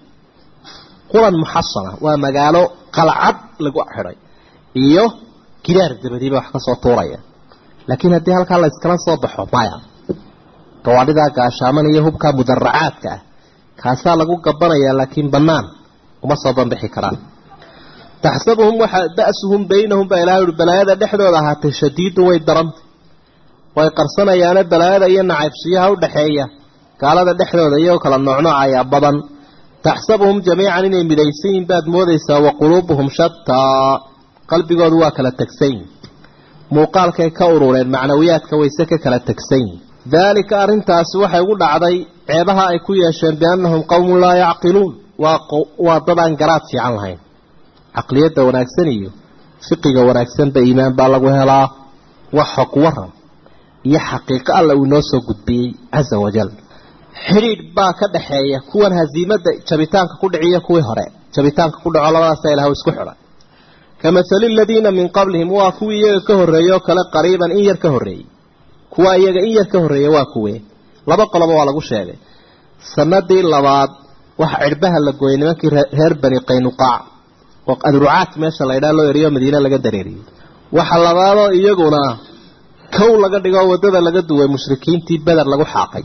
quran muxasana waa magaalo qalcad lagu xidhay iyo gidaar dabadiiba wax kasoo tuuraya laakiin haddii halkaa la iskala soo baxo maya gawaadhidaa gaashaaman iyo hubkaa mudaracaadka ah kaasaa lagu gabanayaa laakiin bannaan uma soo banbixi karaan taxsabuhum waxa ba'suhum baynahum baa ilahay uhi balaayada dhexdooda ahaatay shadiidun way darantay way qarsanayaane balaayada iyo nacaybsiyaha u dhaxeeya gaalada dhexdooda iyagoo kala noocnooc ayaa badan taxsabuhum jamiican inay midaysan yihin baad moodaysaa wa quluubuhum shataa qalbigoodu waa kala tegsan yihin muuqaalkay ka urureen macnawiyaadka wayse ka kala tegsan yihin daalika arrintaasi waxay ugu dhacday ceebaha ay ku yeesheen biannahum qowmun laa yacqiluun waa dad aan garaad fiican lahayn caqliyadda wanaagsan iyo fiqiga wanaagsanba iimaan baa lagu helaa wax xog waran iyo xaqiiqo alla uu inoo soo gudbiyey casa wajal xidhiidh baa ka dhaxeeya kuwan hasiimadda jabitaanka ku dhiciyo kuwii hore jabitaanka ku dhaco labadaasa ilah isku xidhay kamahali aladiina min qablihim waa kuwii iyaga ka horreeyey oo kale qariiban in yar ka horreeyey kuwa iyaga in yar ka horreeya waa kuwee laba qoloba waa lagu sheegay sanadii labaad waxa cirbaha la gooyay nimankii reer bani qaynuqaac oo adrucaad meesha la ydhaa loo eriyo madiine laga dareeriyey waxa labaadoo iyaguna kow laga dhigo waddada laga duway mushrikiintii beder lagu xaaqay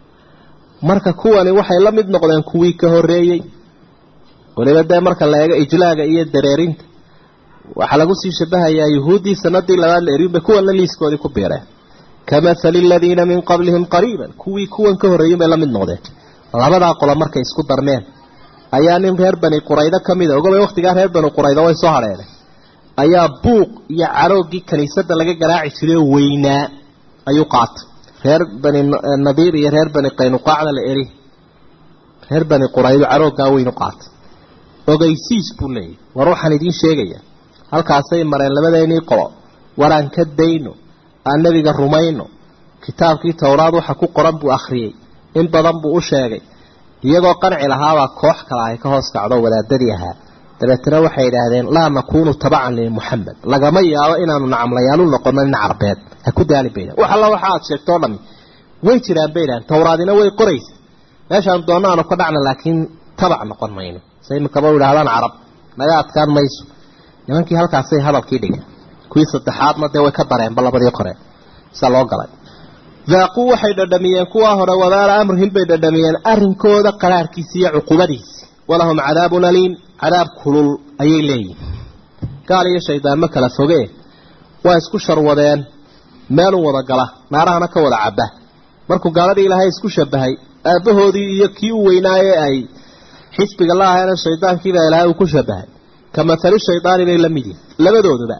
marka kuwani waxay la mid noqdeen kuwii ka horreeyey waliba dee marka la eego ijlaaga iyo dareerinta waxaa lagu sii shabahayaa yuhuuddii sanadii labaad la eriyunbay kuwanna liiskoodii ku biireen kamahali aladiina min qablihim qariiban kuwii kuwan ka horreeyin bay la mid noqdeen labadaa qolo markay isku darmeen ayaa nin reer bani quraydo ka mida ogabay waktigaa reer bani quraydo way soo hadheene ayaa buuq iyo carooggii kiniisadda laga garaaci jiray weynaa ayuu qaatay reer bani nadiir iyo reer bani qaynuqaacna la eri reer bani quraydo carooggaa weynu qaatay ogeysiis buu leeyahy war waxaan idiin sheegaya halkaasay mareen labadeennii qolo waraan ka dayno aan nebiga rumayno kitaabkii towraad waxa ku qoran buu akhriyey in badan buu u sheegay iyagoo qanci lahaabaa koox kale ay ka hoos kacdo wadaadadii ahaa dabeetana waxay idhaahdeen laa nakuunu tabacan limuxamed lagama yaabo inaanu nacamlayaal u noqono nin carbeed ha ku daali baydan wax alla waxa aad sheegto o dhami way jiraan bay idhahdeen towraadina way qoraysa meeshaan doonno aanu ka dhacna laakiin tabac noqon mayno se imikaba u idhahdaan carab naga adkaan mayso nimankii halkaasay hadalkii dhigeen kuwii saddexaadna dee way ka dareenba labadii qore siaa loo galay daaquu waxay dhadhamiyeen kuwaa hore wabaala amrihim bay dhadhamiyeen arrinkooda qaraarkiisi iyo cuqubadiisi walahum cadaabun aliim cadaab kulul ayay leeyihin gaal iyo shaydaan ma kala foge waa isku sharwadeen meelun wada gala naarahana ka wada cabba markuu gaaladii ilaahay isku shabahay aabbahoodii iyo kii u weynaaye ay xisbiga la ahaena shaydaankiiba ilaahay uu ku shabahay ka matali shaydaani bay la mid yihin labadooduba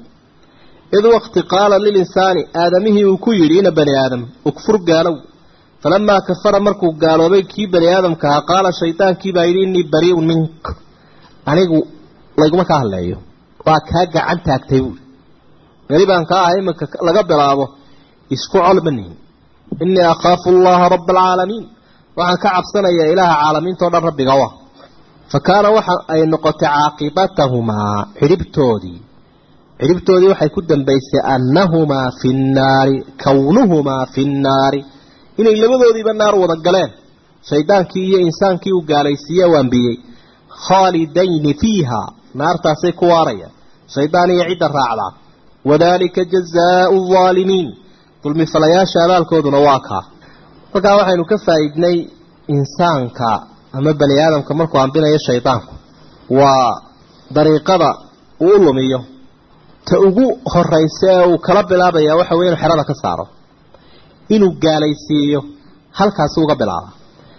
id waqti qaala lilinsaani aadamihii uu ku yidhi ina bani aadam ukfur gaalow falamaa kafara markuu gaaloobay kii bani aadamka ahaa qaala shaydaankiibaa yidhi innii bariiun mink anigu layguma ka hadleeyo waa kaa gacan taagtay buuri beri baan kaa ahay iminka laga bilaabo isku colmanihin innii akhaafu allaha rabba alcaalamiin waxaan ka cabsanayaa ilaaha caalamiintao dhan rabbiga wa fa kaana waxa ay noqotay caaqibatahumaa xidhibtoodii xidhibtoodii waxay ku dambaysay annahumaa fi nnaari kownuhumaa fi nnaari inay labadoodiiba naar wada galeen shaydaankii iyo insaankii uu gaalaysiiye waanbiyey khaalidayni fiiha naartaasay ku waarayaan shaydaan iyo cidda raacdaa wadaalika jazaau alaalimiin dulmifalayaasha abaalkooduna waa kaa halkaa waxaynu ka faa'iidnay insaanka ama bani aadamka markuu ambinayo shaydaanku waa dariiqada uu u lumiyo ta ugu horaysa ee uu kala bilaabaya waxa weye inu xerada ka saaro inuu gaalaysiiyo halkaasi uga bilaaba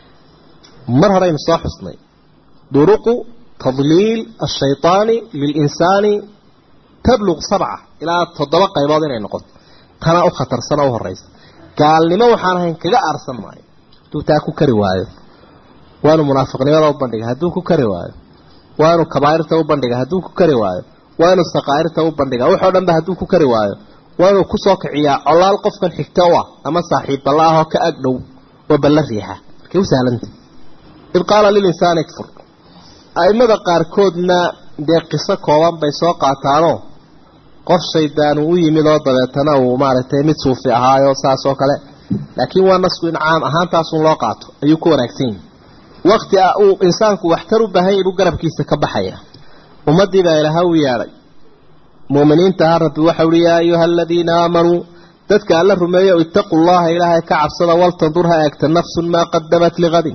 mar horeynu soo xusnay duruqu tadliil ashayطaani lilinsaani tabluq sabca ilaa toddoba qaybood inay noqoto tana u khatarsana u horeysa gaalnimo waxaan ahayn kaga aarsan maayo hadduu taa ku kari waayo waanu munaafiqnimada u bandhiga hadduu ku kari waayo waanu kabaairta u bandhiga hadduu ku kari waayo waa inuu saqaairta u bandhiga waxoo dhan ba hadduu ku kari waayo waa inuu kusoo kiciyaa colaal qofkan xigto u ah ama saaxiib balla ahoo ka ag dhow oo balla riixa markay u sahlanta id qaala lilinsaani ikfur aimada qaarkoodna dee qiso kooban bay soo qaataanoo qof shaydaanu u yimid oo dabeetana uu maaragtay mid suufi ahaayo saas oo kale laakiin waa nasku in caam ahaantaasun loo qaato ayuu ku wanaagsan yahi wakti uu insaanku waxtar u baahan yahy buu garabkiisa ka baxaya ummadii baa ilaha u yeedhay muuminiinta aha rabbi waxa uhi yaa ayuha aladiina aamanuu dadka alla rumeeyo itaquu llaha ilaahay ka cabsada waltandur ha eegta nafsun maa qadamat liqadin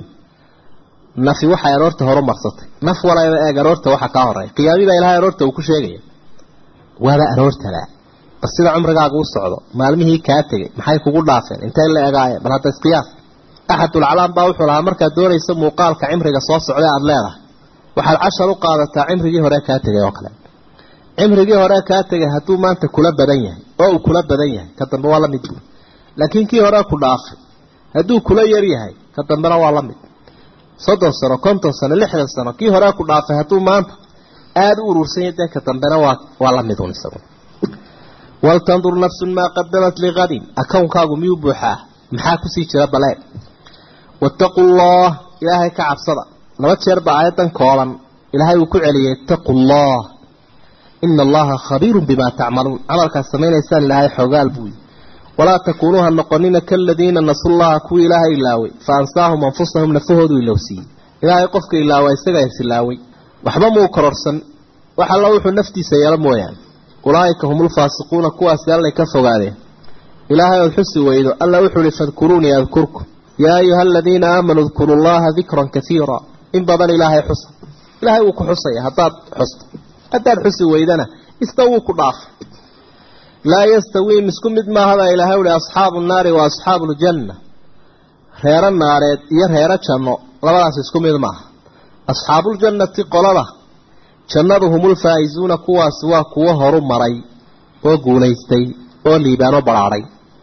nafi waxay aroorta horumarsatay naf walayba eeg aroorta waxa kaa horeeya qiyaami baa ilahay aroorta uu ku sheegaya waaba aroortada bal sida cumrigaaga u socdo maalmihii kaa tegay maxay kugu dhaafeen intay la egaayeen bal hadda isqiyaas axadulcalaam baa wuxuu lahaa markaad doonayso muuqaalka cimriga soo socda aada leedahay waxaad cashar u qaadataa cimrigii hore kaa tegay oo kale cimrigii hore kaa tegay hadduu maanta kula badan yahay oo uu kula badan yahay ka dambe waa la mid buur laakiin kii hore ku dhaafay hadduu kula yar yahay ka dambena waa la mid soddon sano konton sano lixdan sano kii hore ku dhaafay hadduu maanta aada u urursan yahay dee ka dambena waa waa la mid un isagu waltandur nafsun maa qadamat liqadin akownkaagu miyuu buuxaa maxaa kusii jira balee wattaquu llah ilaahay ka cabsada laba jeer ba aayadan kooban ilaahay uu ku celiyay ittaquu llah ina allaha khabiirun bimaa tacmaluun camalkaad samaynaysaan ilaahay xoogaal buu yihi walaa takuunuuha noqonina kaladiina nasullaha kuwii ilaahay ilaaway fa ansaahum anfusahum nafahoodu ilowsiiyey ilaahay qofka ilaawa isagaa isilaaway waxba muu kororsan wax alla wuxuu naftiisa yeelo mooyaane ulaa'ika hum ulfaasiquuna kuwaasi allay ka fogaadeen ilaahay ood xusi weydo alla wuxuu uhi fadkuruunii adkurkum yaa ayuha aladiina aamanuu dkuru llaha dikran kaiira in badan ilaahay xusa ilaahay wuu ku xusaya haddaad xusto haddaad xusi weydana isna wuu ku dhaafay laa yastawiim isku mid maahaba ilaahay uhi asxaabu nnaari wa asxaabu ljanna reero naareed iyo reero janno labadaas isku mid maaha asxaabuuljannati qolada jannadu humulfaa'izuuna kuwaas waa kuwo horu maray oo guulaystay oo liibaano badhaadhay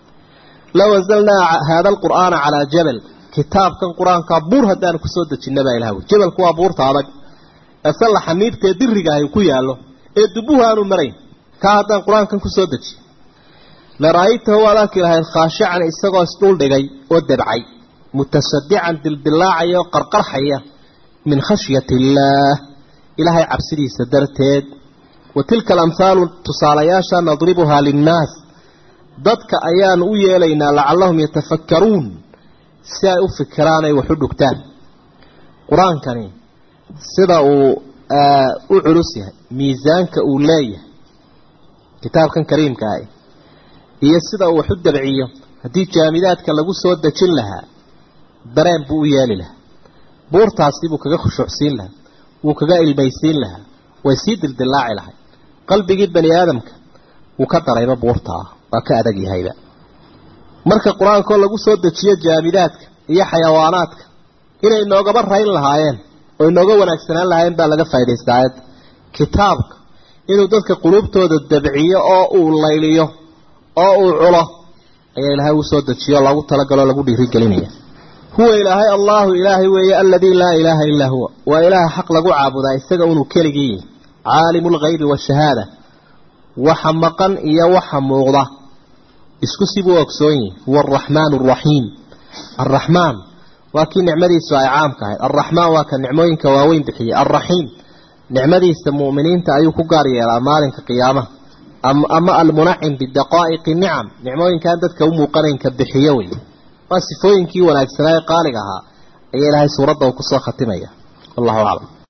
low anzalnaa haada alqur'aana calaa jabal kitaabkan qur-aankaa buur haddaanu kusoo dejinna baa ilaha wy jabalku waa buurta adag ase la xaniibtae diriga ahy ku yaallo ee dubuhu aanu marayn kaa haddaan qur-aankan kusoo dejiye lara'aytahu waad arki lahayd khaashican isagoo isdhuldhigay oo debcay mutasadican dildilaacaya oo qarqarxaya min khashyati illaah ilaahay cabsidiisa darteed wa tilka alamhaalu tusaalayaasha nadribuhaa linnaas dadka ayaanu u yeelaynaa lacallahum yatafakkaruun si ay u fikiraan ay wax u dhugtaan qur-aankani sida uu u culus yahay miisaanka uu leeyahay kitaabkan kariimka ah iyo sida uu wax u dabciyo haddii jaamidaadka lagu soo dejin lahaa dareen buu u yeeli lahaa buurtaasi buu kaga khushuucsiin lahaa wuu kaga ilmaysiin lahaa way sii dildillaaci lahay qalbigii bani aadamka wuu ka darayba buurtaa waa ka adag yahayba marka qur-aankoo lagu soo dejiyo jaamidaadka iyo xayawaanaadka inay inoogaba rayn lahaayeen oo inooga wanaagsanaan lahaayeen baa laga faa'idaystaa aayadda kitaabka inuu dadka quluubtooda dabciyo oo uu layliyo oo uu culo ayaa ilaahay uu soo dejiyo oo lagu talagaloo lagu dhiirigelinaya huwa ilaahay allahu ilaahay weeye aladii laa ilaaha illaa huwa waa ilaaha xaq lagu caabudaa isaga unuu keligii yihi caalimu lghaybi waashahaada waxa maqan iyo waxa muuqda isku sibuu ogsoon yihi huwa araxmaan araxiim arraxmaan waa kii nicmadiisu ay caamka ahayd arraxmaan waa ka nicmooyinka waaweyn bixiyey alraxiim nicmadiisa mu'miniinta ayuu ku gaar yeelaa maalinka qiyaamaha ama almunacim bidaqaa'iqi nicam nicmooyinkaan dadka u muuqanaynka bixiyo wey waa sifooyinkii wanaagsanaa ee qaaliga ahaa ayaa ilaahay suuradda uu kusoo khatimaya wallahu aclam